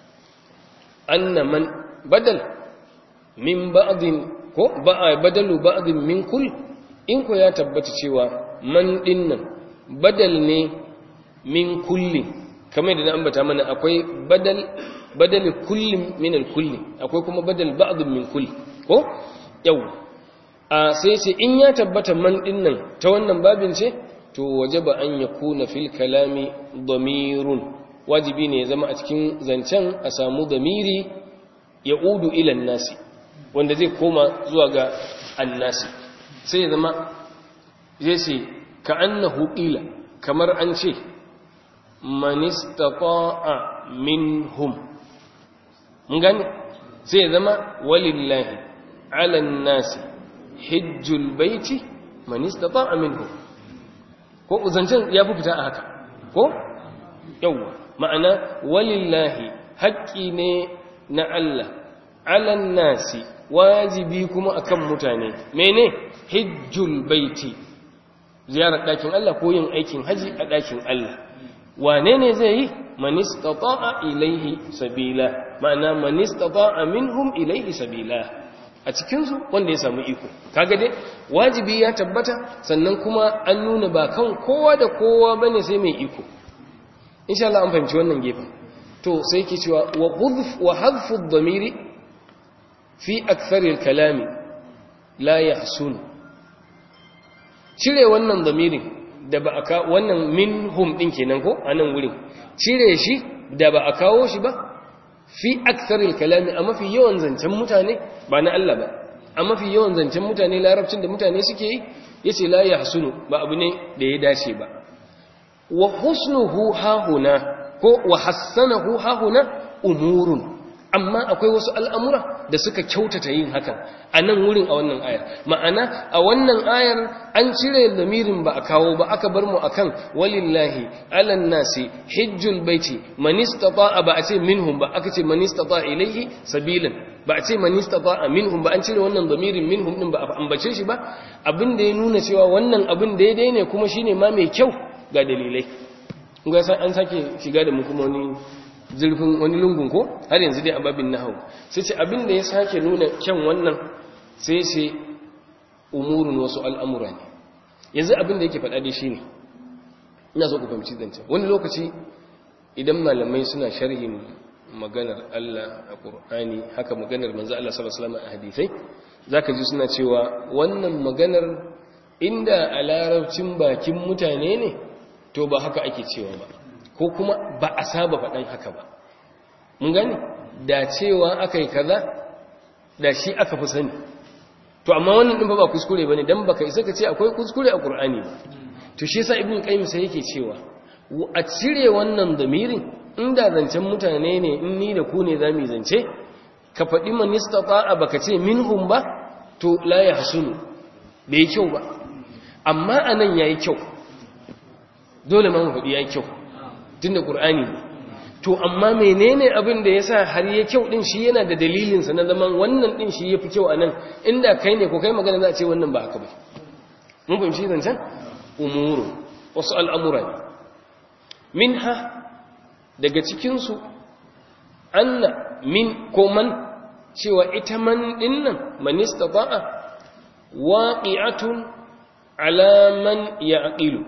B: anna man badal min ba'din ko ba'a badalu ba'din min kull in ko ya tabbata cewa man dinnan badal ne min kulli kamar da na ambata mana akwai badal badal kullin min al-kulli akwai kuma badal ba'din min kulli ko yau a sai ce in ya tabbata man dinnan ta wannan babin ce to wajaba an yakuna fil kalami damirun wajibi ne ya zama a cikin zancen a samu damiri ya udu ila nasi wanda zai koma zuwa ga annasi sai ya zama zai ce ka annahu qila kamar an ce man istata'a minhum mun gane sai ya zama walillahi ala nasi hijjul baiti man istata'a minhum ko zancen ya fi fita a haka ko yawwa ma'ana walillahi haƙƙi ne na Allah alan nasi wajibi kuma akan mutane mene hijjul baiti ziyarar ɗakin Allah ko yin aikin haji a ɗakin Allah wane ne zai yi manistata'a ilaihi sabila ma'ana manistata'a minhum ilaihi sabila a cikinsu wanda ya samu iko kaga dai wajibi ya tabbata sannan kuma an nuna ba kan kowa da kowa bane sai mai iko insha Allah an fahimci wannan gefen to sai ke cewa wa hudf wa hadfu ad-damiri fi akthar al-kalami la yahsun cire wannan damirin da ba aka wannan minhum din kenan ko anan wurin cire shi da ba a kawo shi ba fi aksaril kalami a mafi yawan zancen mutane ba na Allah ba a mafi yawan zancen mutane larabcin da mutane suke yi yace la yahsunu ba abu ne da ya dace ba wa husnuhu hahuna ko wa hassanahu hahuna umurun amma akwai wasu al'amura da suka kyautata yin hakan a nan wurin a wannan ayar ma'ana a wannan ayar an cire lamirin ba a kawo ba aka bar mu akan walillahi alan nasi hijjul baiti man istata'a ba a ce minhum ba aka ce man istata'a ilaihi sabilan ba a ce man istata'a minhum ba an cire wannan lamirin minhum din ba a ambace shi ba abin da ya nuna cewa wannan abin daidai ne kuma shine ma mai kyau ga dalilai ga an sake shiga da mu kuma wani zurfin wani lungun ko har yanzu dai ababin nahawu sai ce abin da ya sake nuna kyan wannan sai sai umurun wasu al'amura ne yanzu abin da yake faɗa dai shine ina so ku fahimci zancen wani lokaci idan malamai suna sharhin maganar Allah a Qur'ani haka maganar manzo Allah sallallahu alaihi wasallam a hadisai zaka ji suna cewa wannan maganar inda a larabcin bakin mutane ne to ba haka ake cewa ba ko kuma ba a saba faɗan haka ba mun gani da cewa aka yi kaza da shi aka fi sani to amma wannan ɗin ba kuskure ba ne don baka isa ka ce akwai kuskure a ƙur'ani ba to shi yasa ibn qayyim sai yake cewa a cire wannan damirin inda zancen mutane ne in ni da ku ne za mu zance ka faɗi man istata'a baka ce minhum ba to la yahsunu bai kyau ba amma anan yayi kyau dole ma mu faɗi yayi kyau tun da ƙur'ani ne to amma menene abin da ya sa har ya kyau ɗin shi yana da dalilinsa na zaman wannan ɗin shi ya fi kyau a nan inda kai ne ko kai magana za a ce wannan ba haka ba mun fahimci zancen umuru wasu al'amura ne min ha daga cikinsu anna min ko man cewa ita man ɗin nan manista ba'a waƙi'atun alaman ya aƙilu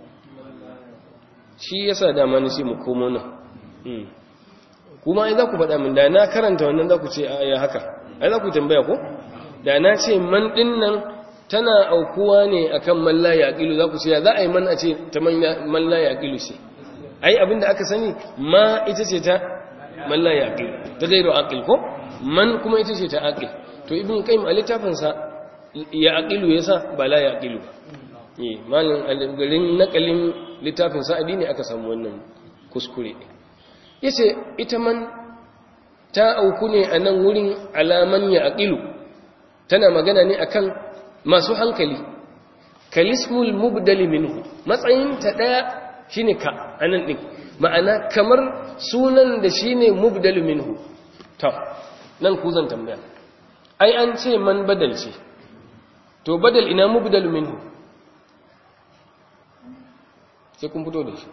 B: shi yasa dama ni sai mu komo nan kuma ai za ku faɗa min da na karanta wannan za ku ce a ya haka ai za ku tambaya ko da na ce man ɗin nan tana aukuwa ne akan man la yaqilu za ku ce ya za a yi man a ce ta man la yaqilu ce ai abinda aka sani ma ita ce ta man la yaqilu ta gairu aqil ko man kuma ita ce ta aqil to ibn qayyim a littafin sa ya aqilu yasa ba la yaqilu eh malin garin nakalin littafin sa'adi ne aka samu wannan kuskure yace ita man ta auku ne a nan wurin alaman ya aqilu tana magana ne akan masu hankali kalismul mubdali minhu matsayin ta daya shine ka anan din ma'ana kamar sunan da shine mubdalu minhu to nan ku zan tambaya ai an ce man badal ce to badal ina mubdalu minhu sai kun fito da shi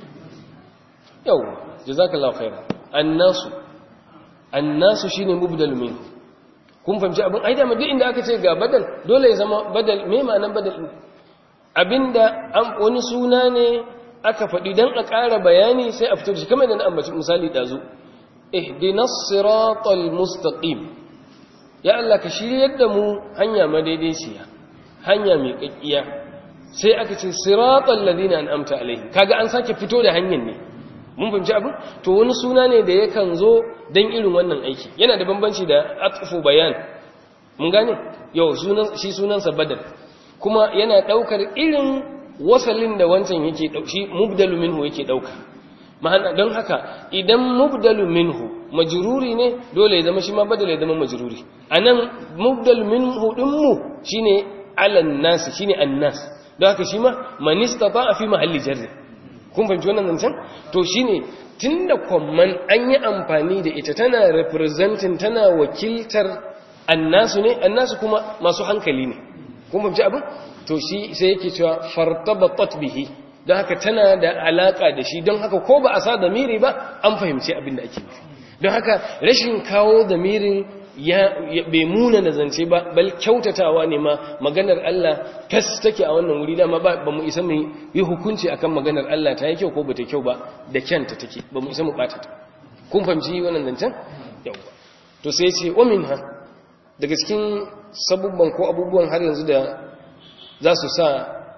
B: yau jazakallahu khairan annasu annasu shine mubdalu minhu kun fahimci abin ai da duk inda aka ce ga badal dole ya zama badal me ma'anar badal abinda an wani suna ne aka faɗi don a ƙara bayani sai a fito da shi kamar da na ambaci misali ɗazu ihdinas siratal mustaqim ya Allah ka shiryar da mu hanya madaidaiciya hanya mai kakkiya sai aka ce siratal ladina an'amta alaihim kaga an sake fito da hanyar ne mun fahimci abin to wani suna ne da yakan zo don irin wannan aiki yana da bambanci da atfu bayan mun gane yau shi sunansa badal kuma yana ɗaukar irin wasalin da wancan yake dauki mubdalu minhu yake dauka ma'ana don haka idan mubdalu minhu majruri ne dole ya zama shi ma badal ya zama majruri anan mubdalu minhu din mu shine alan nas shine annas don haka shi ma man istata fi mahalli jarri kun fahimci wannan zancen to shine tunda kwamman an yi amfani da ita tana representing tana wakiltar annasu ne annasu kuma masu hankali ne kun fahimci abin to shi sai yake cewa fartabatat bihi don haka tana da alaka da shi don haka ko ba a sa damiri ba an fahimci abin da ake nufi don haka rashin kawo damirin ya bai muna na zance ba bal kyautatawa ne ma maganar Allah kas take a wannan wuri dama ba ba mu isa mu yi hukunci akan maganar Allah ta yi kyau ko bata kyau ba da kyanta take ba mu isa mu bata ta kun fahimci wannan zancen yawa to sai ce wa minha daga cikin sabubban ko abubuwan har yanzu da za su sa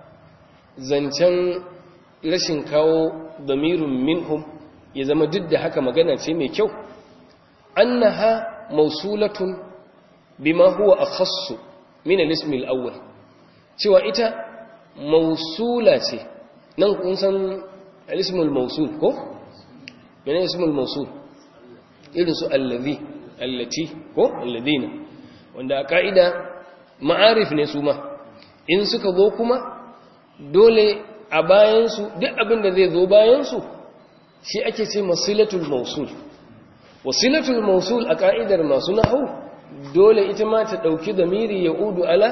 B: zancen rashin kawo damirun minhum ya zama duk da haka magana ce mai kyau annaha mausulatun bima huwa akhassu min al-ism al-awwal cewa ita mausula ce nan kun san al-ism al-mausul ko menene ism al-mausul irin su allazi allati ko alladina wanda a ka'ida ma'arif ne su ma in suka zo kuma dole a bayansu duk abin da zai zo bayansu shi ake ce masilatul mausul wasilatul mausul a ka'idar masu nahu dole ita ma ta ɗauki zamiri ya udu ala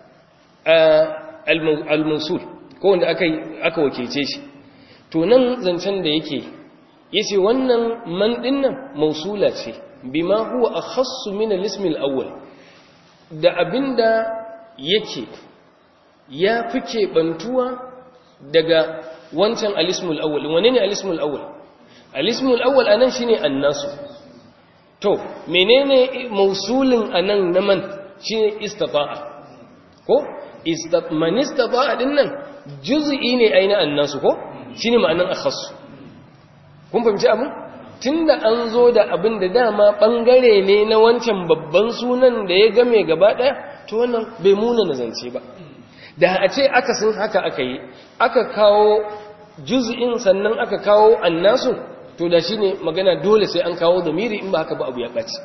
B: al-mausul ko wanda aka wakilce shi to nan zancen da yake yace wannan man dinnan mausula ce bima huwa akhassu min al-ism al-awwal da abinda yake ya fi keɓantuwa daga wancan alismul awwal wane ne alismul awwal alismul awwal anan shine annasu to menene mausulin anan na man shine istata'a ko man istata'a din nan juz'i ne aina annasu ko shine ma'anan akhas kun fahimci abin tunda an zo da abin da dama bangare ne na wancan babban sunan da ya game gaba daya to wannan bai muna nazance ba da a ce aka sun haka aka yi aka kawo juz'in sannan aka kawo annasu to da shine magana dole sai an kawo zamiri in ba haka ba abu ya ɓaci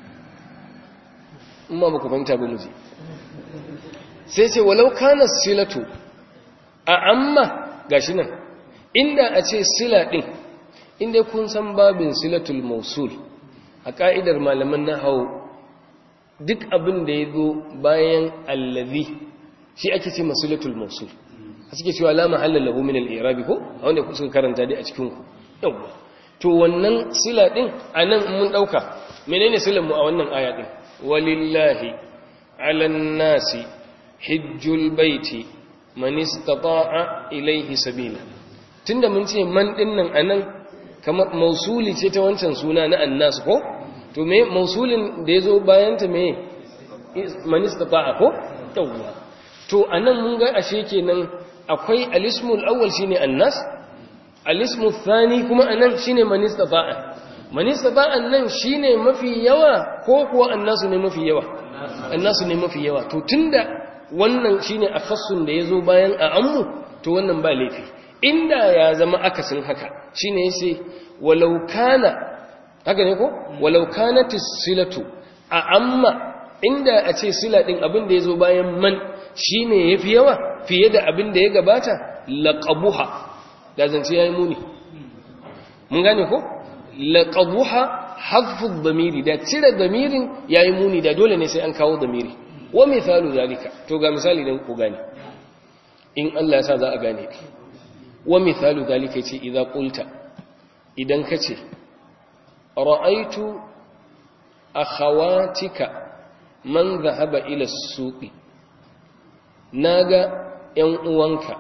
B: in ma ba ku fahimta ba muji sai ce walau kana silatu a amma gashi nan inda a ce sila ɗin inda kun san babin silatul mausul a ƙa'idar malaman na hau duk abin da ya zo bayan allazi shi ake ce masilatul mausul a suke cewa la mahalla lahu min al-i'rabi ko a wanda suka karanta dai a cikin ku yawa to wannan sila din anan mun dauka menene silan mu a wannan aya din walillahi 'alan nasi hajjul baiti man istata'a ilayhi sabila tunda mun ce man din nan anan kamar mausuli ce ta wancan suna na annas ko to me mausulin da yazo bayan ta me man istata'a ko yawa to anan mun ga ashe kenan akwai alismul awwal shine annas alismul thani kuma anan shine man istata'a man istata'a nan shine mafi yawa ko kuwa annasu ne mafi yawa annasu ne mafi yawa to tunda wannan shine akhassun da yazo bayan a ammu to wannan ba laifi inda ya zama akasin haka shine yace walau kana haka ne ko walau kanat silatu a amma inda a ce sila din abin da yazo bayan man shine yafi yawa fiye da abin da ya gabata laqabuha da zance yayi muni mun gane ko laqabuha hadfu dhamiri da cire dhamirin yayi muni da dole ne sai an kawo dhamiri wa misalu zalika to ga misali dan ku gane in Allah ya sa za a gane wa misalu zalika ce idza qulta idan kace ra'aitu akhawatika man dhahaba ila as-suqi naga yan uwanka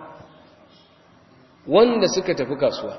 B: wanda suka tafi kasuwa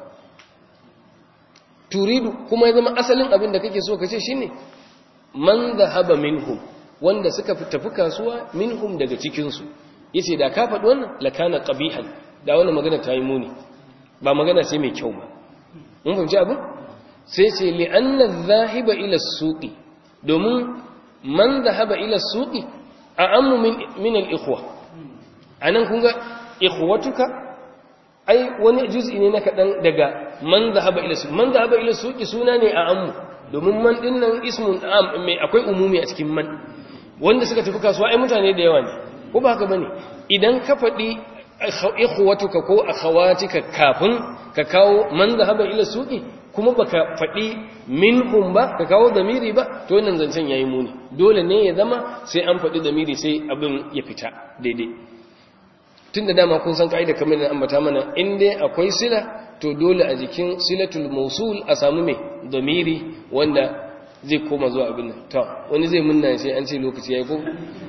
B: turidu kuma ya zama asalin abin da kake so kace shine man dhahaba minhum wanda suka tafi kasuwa minhum daga cikin su yace da ka faɗi wannan lakana qabihan da wannan magana ta yi muni ba magana sai mai kyau ba mun fahimci abin sai ce li anna dhahiba ila suqi domin man dhahaba ila suqi a'ammu min min al-ikhwa anan kun ga ikhwatuka ai wani juz'i ne na kadan daga man dhahaba ila suqi man dhahaba ila suqi suna ne a'ammu domin man din nan ismun am mai akwai umumi a cikin man wanda suka tafi kasuwa ai mutane da yawa ne ko ba haka bane idan ka faɗi ikhwatuka ko akhawatika kafin ka kawo man zahaba ila suqi kuma baka faɗi minhum ba ka kawo damiri ba to wannan zancen yayi muni dole ne ya zama sai an faɗi damiri sai abin ya fita daidai tunda dama kun san kaida kamar da ambata mana in dai akwai sila to dole a jikin silatul mawsul a samu mai damiri wanda zai koma zuwa abin nan to wani zai munna sai an ce lokaci yayi ko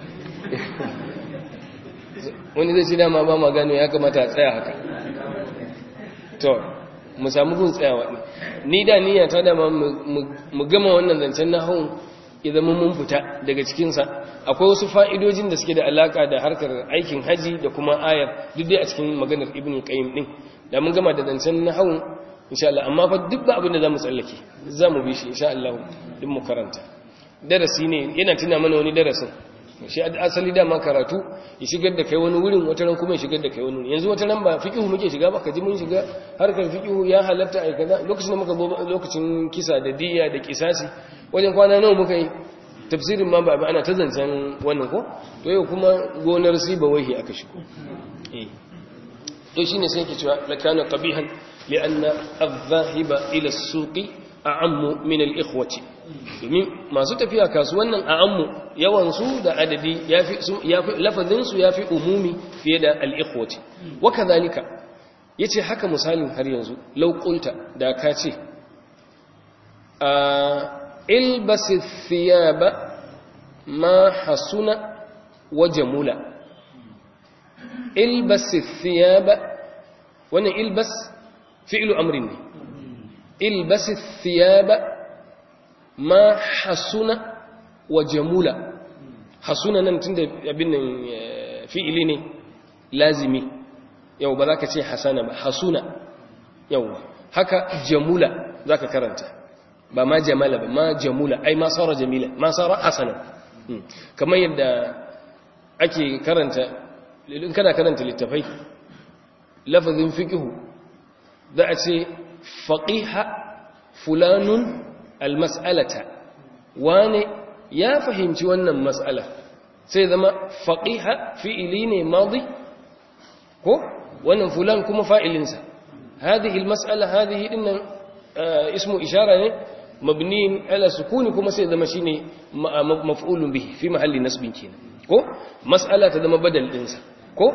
B: wani zai ci dama ba ma gano ya kamata a tsaya haka to mu samu gun tsayawa ne ni da niyya ta dama mu gama wannan zancen na haun idan mun fita daga cikinsa akwai wasu fa'idojin da suke da alaka da harkar aikin haji da kuma ayar duk dai a cikin maganar ibn qayyim din da mun gama da zancen na haun insha Allah amma fa duk ba abin da zamu tsallake zamu bi shi insha Allah din mu karanta darasi ne yana tuna mana wani darasin shi asali dama karatu ya shigar da kai wani wurin wata ran kuma ya shigar da kai wani wurin yanzu wata ran ba fiqhu muke shiga ba kaji mun shiga harkar fiqhu ya halatta ai kaza lokacin da muka zo lokacin kisa da diya da kisasi wajen kwana nawa muka yi tafsirin ma ba ana ta zancen wannan ko to yau kuma gonar siba wahi aka shigo eh to shine sai yake cewa lakana qabihan li'anna adh-dhahiba ila as-suqi a'ammu min al-ikhwati domin masu tafiya kasuwannan a'ammu yawan su da adadi yafi yafi lafazin su yafi umumi fiye da al-ikhwati wa kadhalika yace haka misalin har yanzu law qulta da ka ce ilbas thiyaba ma hasuna wa jamula ilbas thiyaba wannan ilbas fi'lu amrin ne ilbas thiyaba ma hasuna wa jamula hasuna nan tunda abin nan fi'ili ne lazimi yau ba za ka ce hasana ba hasuna yau haka jamula za ka karanta ba ma jamala ba ma jamula ai ma sara jamila ma sara hasana kamar yadda ake karanta in kana karanta littafai lafazin fiqhu za a ce faqiha fulanun almas'alata wane ya fahimci wannan mas'ala sai zama faqiha fi'ili ne madi ko wannan fulan kuma fa'ilinsa hadhihi almas'ala hadhihi dinnan ismu ishara ne mabni ala sukuni kuma sai zama shine maf'ulun bihi fi mahalli nasbin kenan ko mas'ala ta zama badal dinsa ko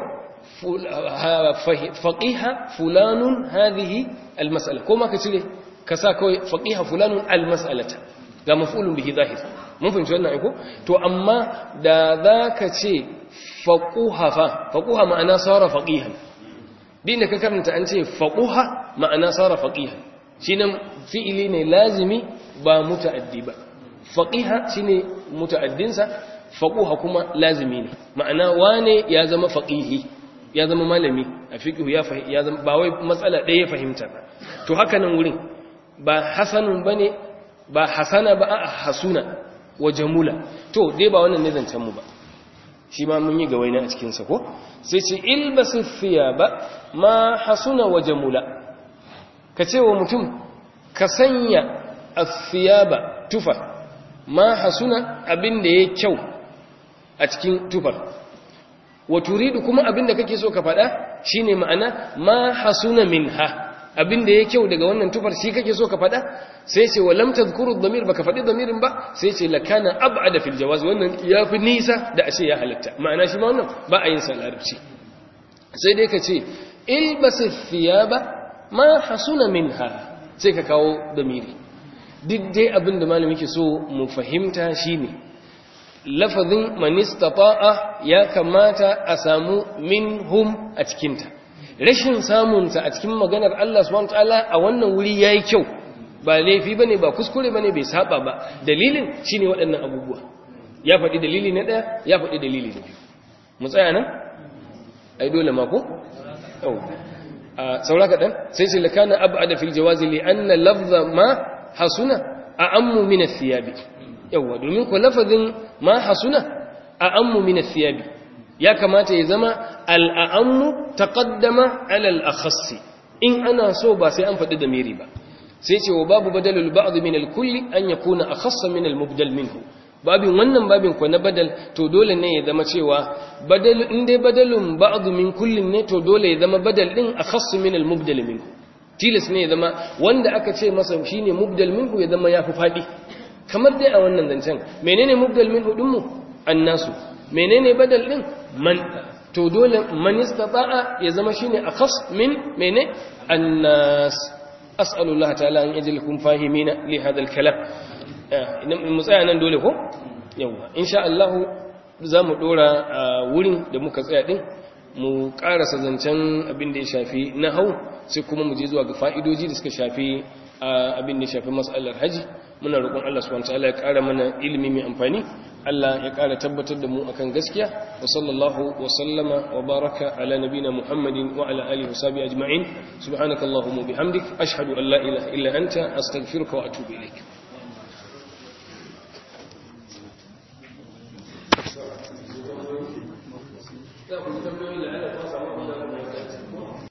B: faqiha fulanun hadhihi almas'ala ko ma ka cire ka sa kawai faqiha fulanun almas'alata ga maf'ulun bihi zahir mun fahimci wannan aiko to amma da zaka ce faquha fa faquha ma'ana sara faqihan din da ka karanta an ce faquha ma'ana sara faqihan shine fi'ili ne lazimi ba muta'addi ba faqiha shine muta'addinsa faquha kuma lazimi ne ma'ana wane ya zama faqihi ya zama malami a fiqhu ya ya zama ba wai matsala ɗaya ya fahimta ba to haka nan wurin ba hasanun bane ba hasana ba a hasuna wa jamula to dai ba wannan ne zancen mu ba shi ma mun yi gawaina a cikinsa ko sai ce ilbasu thiyaba ma hasuna wa jamula ka ce wa mutum ka sanya athiyaba tufa ma hasuna abin da ya kyau a cikin tufar wa turidu kuma abin da kake so ka faɗa shine ma'ana ma hasuna minha abin da ya kyau daga wannan tufar shi kake so ka faɗa sai ce wa lam tadhkuru dhamir baka faɗi dhamirin ba sai ce lakana ab'ada fil jawaz wannan yafi nisa da ashe ya halatta ma'ana shi ma wannan ba a yin sa larabci sai dai ka ce ilbas thiyaba ma hasuna minha sai ka kawo dhamiri duk dai abin da malami ke so mu fahimta shine lafazin man istata'a ya kamata a samu minhum a cikinta rashin samunta a cikin maganar Allah subhanahu wataala a wannan wuri yayi kyau ba laifi bane ba kuskure bane bai saba ba dalilin shine waɗannan abubuwa ya faɗi dalili na ɗaya ya faɗi dalili na biyu mu tsaya nan ai dole ma ko yau a saura kaɗan sai sai lakana ab'ada fil jawazi li anna lafza ma hasuna a'ammu min ath-thiyabi yawa domin ko lafazin ma hasuna a'ammu min ath-thiyabi ya kamata ya zama al'ammu taqaddama ala al-akhassi in ana so ba sai an faɗi da miri ba sai ce wa babu badalul ba'd min al-kulli an yakuna akhassa min al-mubdal minhu babin wannan babin ko na badal to dole ne ya zama cewa badal in dai badalun ba'd min kullin ne to dole ya zama badal din akhassu min al-mubdal minhu tilas ne ya zama wanda aka ce masa shine mubdal minhu ya zama yafi fadi kamar dai a wannan zancen menene mubdal minhu din mu annasu menene badal din man to dole man istata'a ya zama shine akhas min mene annas as'alullah ta'ala an yajlikum fahimina li hadha al-kalam idan mu tsaya nan dole ko yawa insha Allah zamu dora wurin da muka tsaya din mu karasa zancen abin da ya shafi nahau sai kuma mu je zuwa ga fa'idoji da suka shafi abin da ya shafi mas'alar haji muna roƙon Allah subhanahu wataala ya ƙara mana ilimi mai amfani Allah ya ƙara tabbatar da mu akan gaskiya wa sallallahu wa sallama wa baraka ala nabina Muhammadin wa ala alihi wa sahbihi ajma'in subhanakallahumma bihamdik ashhadu an la ilaha illa anta astaghfiruka wa atubu ilaik za ku tambayoyi da Allah ta samu abin da